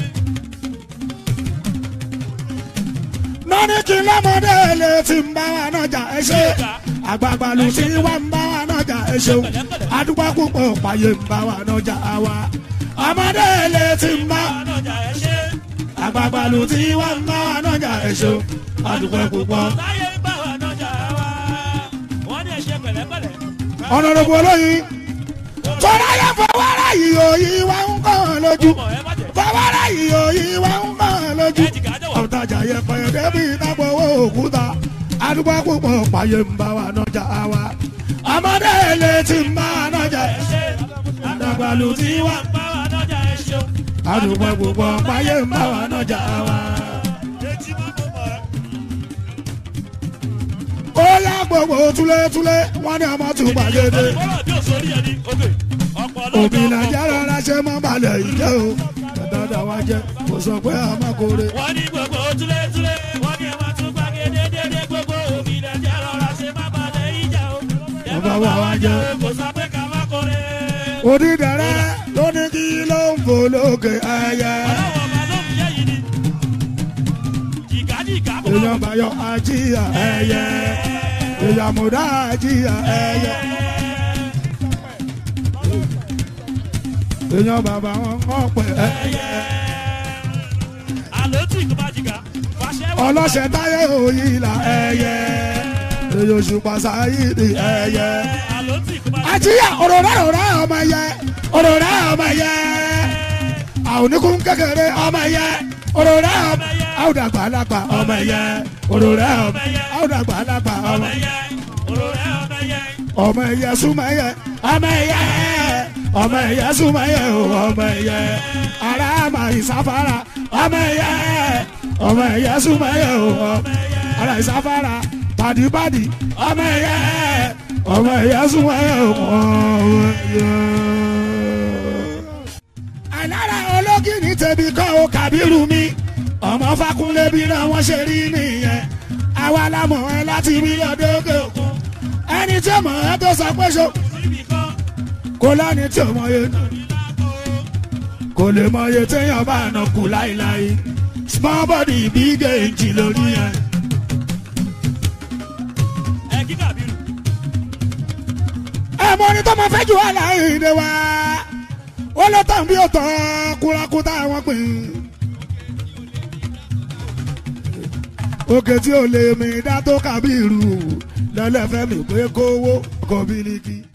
nọ́ní kí lọ́mọdé lè ti ń bá wa nájà ẹ ṣe. àgbààgbà ló ti wá ń bá wa nájà ẹ ṣeun. adúgbò púpọ̀ pààyè ń bá wa nájà wa. ọmọdé lè ti ń bá ànàjà ẹ̀ ṣe àgbààgbà ló ti wá ń bá wa nájà ẹ ṣeun. adúgbò púpọ̀. táyé ń bá wa nájà wa wọ́n ní ẹ̀ ṣe pẹ̀lẹ́pẹ̀lẹ́ ọ̀nàdọ̀bù olóyin fọláyà fọwọ́rá yìí òyìn wá ń kàn lójú ọmọ ẹ má jẹ fọwọ́rá yìí òyìn wá ń kàn lójú ẹ jìgá jọ̀wọ́. ọ̀tajà yẹpẹ débi ìtàgbọ̀ owó òkúta àdúgbò púpọ̀ pààyè ń bá wa nọjà wa ọmọdé ilé tí ń bá wa nọjà àdàgbàlù tí wà bá wa lọ́jà ẹ ṣeun. àdúgbò púpọ̀ pààyè ń bá wa nọjà wa. etí má mọ̀ mọ́ ẹ. ó yá gbogbo túlétúlé wọn ní ọmọ tún gbàgede bọ́lá bí òṣòrí ẹni òkè ọ̀pọ̀ òbí lọ́jọ́ nàìjíríà rárá ṣe mọ́ balẹ̀ ìjẹ́ o dáadáa wá jẹ́ kò sọ pé a máa kórè. wọ́n ní gbogbo túlétúlé wọ́n ní ẹ máa tún gbàgede dédé gbogbo òbí nàìjíríà rọra ṣe má balẹ̀ ìjà o. ẹ má bá wa jẹ́ o kò sọ pé ká má kórè. onídẹ̀rẹ́ ló ní kí ló ń fò lókè ẹyẹ. ọlọ́wọ́ ọba ló ń yẹ yìí ni. jìgá jìgá kò èèyàn bayọ ajíyà ẹyẹ èèyàn múdà ajíyà ẹyẹ. èèyàn bàbá wọn kọ́ pẹ̀ ẹyẹ. àlọ́ tí kò bá jìgá fàṣẹ wà. ọlọ́ṣẹ̀ táyé òyìnlá ẹyẹ. èèyàn òṣùpá sáyìdì ẹyẹ. àlọ́ tí kò bá jìgá. àjíyà òròrá òròrá ọmọ yẹ òròrá ọmọ yẹ àwọn oníkun kékeré ọmọ yẹ òròrá ọmọ àwùdàgbà alágbà ọmọ yẹ òròrá ọmọ àwùdàgbà alágbà ọmọ ọmọ yẹ òróró ọmọ yẹ. ọmọ yẹ súnmọ́ yẹ ọmọ yẹ ọmọ yẹ súnmọ́ yẹ o ọmọ yẹ ara àmà ìsáfárà ọmọ yẹ ọmọ yẹ súnmọ́ yẹ o ọmọ ara ìsáfárà pàdípàdí ọmọ yẹ ọmọ yẹ súnmọ́ yẹ o ọmọ yẹ. àlára ológìní tẹ̀bí kọ́ o kàbírù mi ọmọ fakunlé bí náà wọ́n ṣe rí nìyẹn àwa la mọ̀ ẹ́ láti rí lọ́dọ́gẹ́ òkun ẹni tí ọmọ ẹ tó sọ pé ṣo síbi kan kó lẹ́ni tí ọmọ yẹn kò lè mọ iye téèyàn bá nà kú láíláí small body big age lórí yẹn. ẹ kí kàbírù. ẹ mọ ní tó máa fẹ́ jù wá láìdè wá ó ló tàn bí ó tàn kúrakúta wọn pè é. òkè tí ò lè mi dá tó kábírù lẹ́lẹ́fẹ́ mi pé kówó kò bílíkì.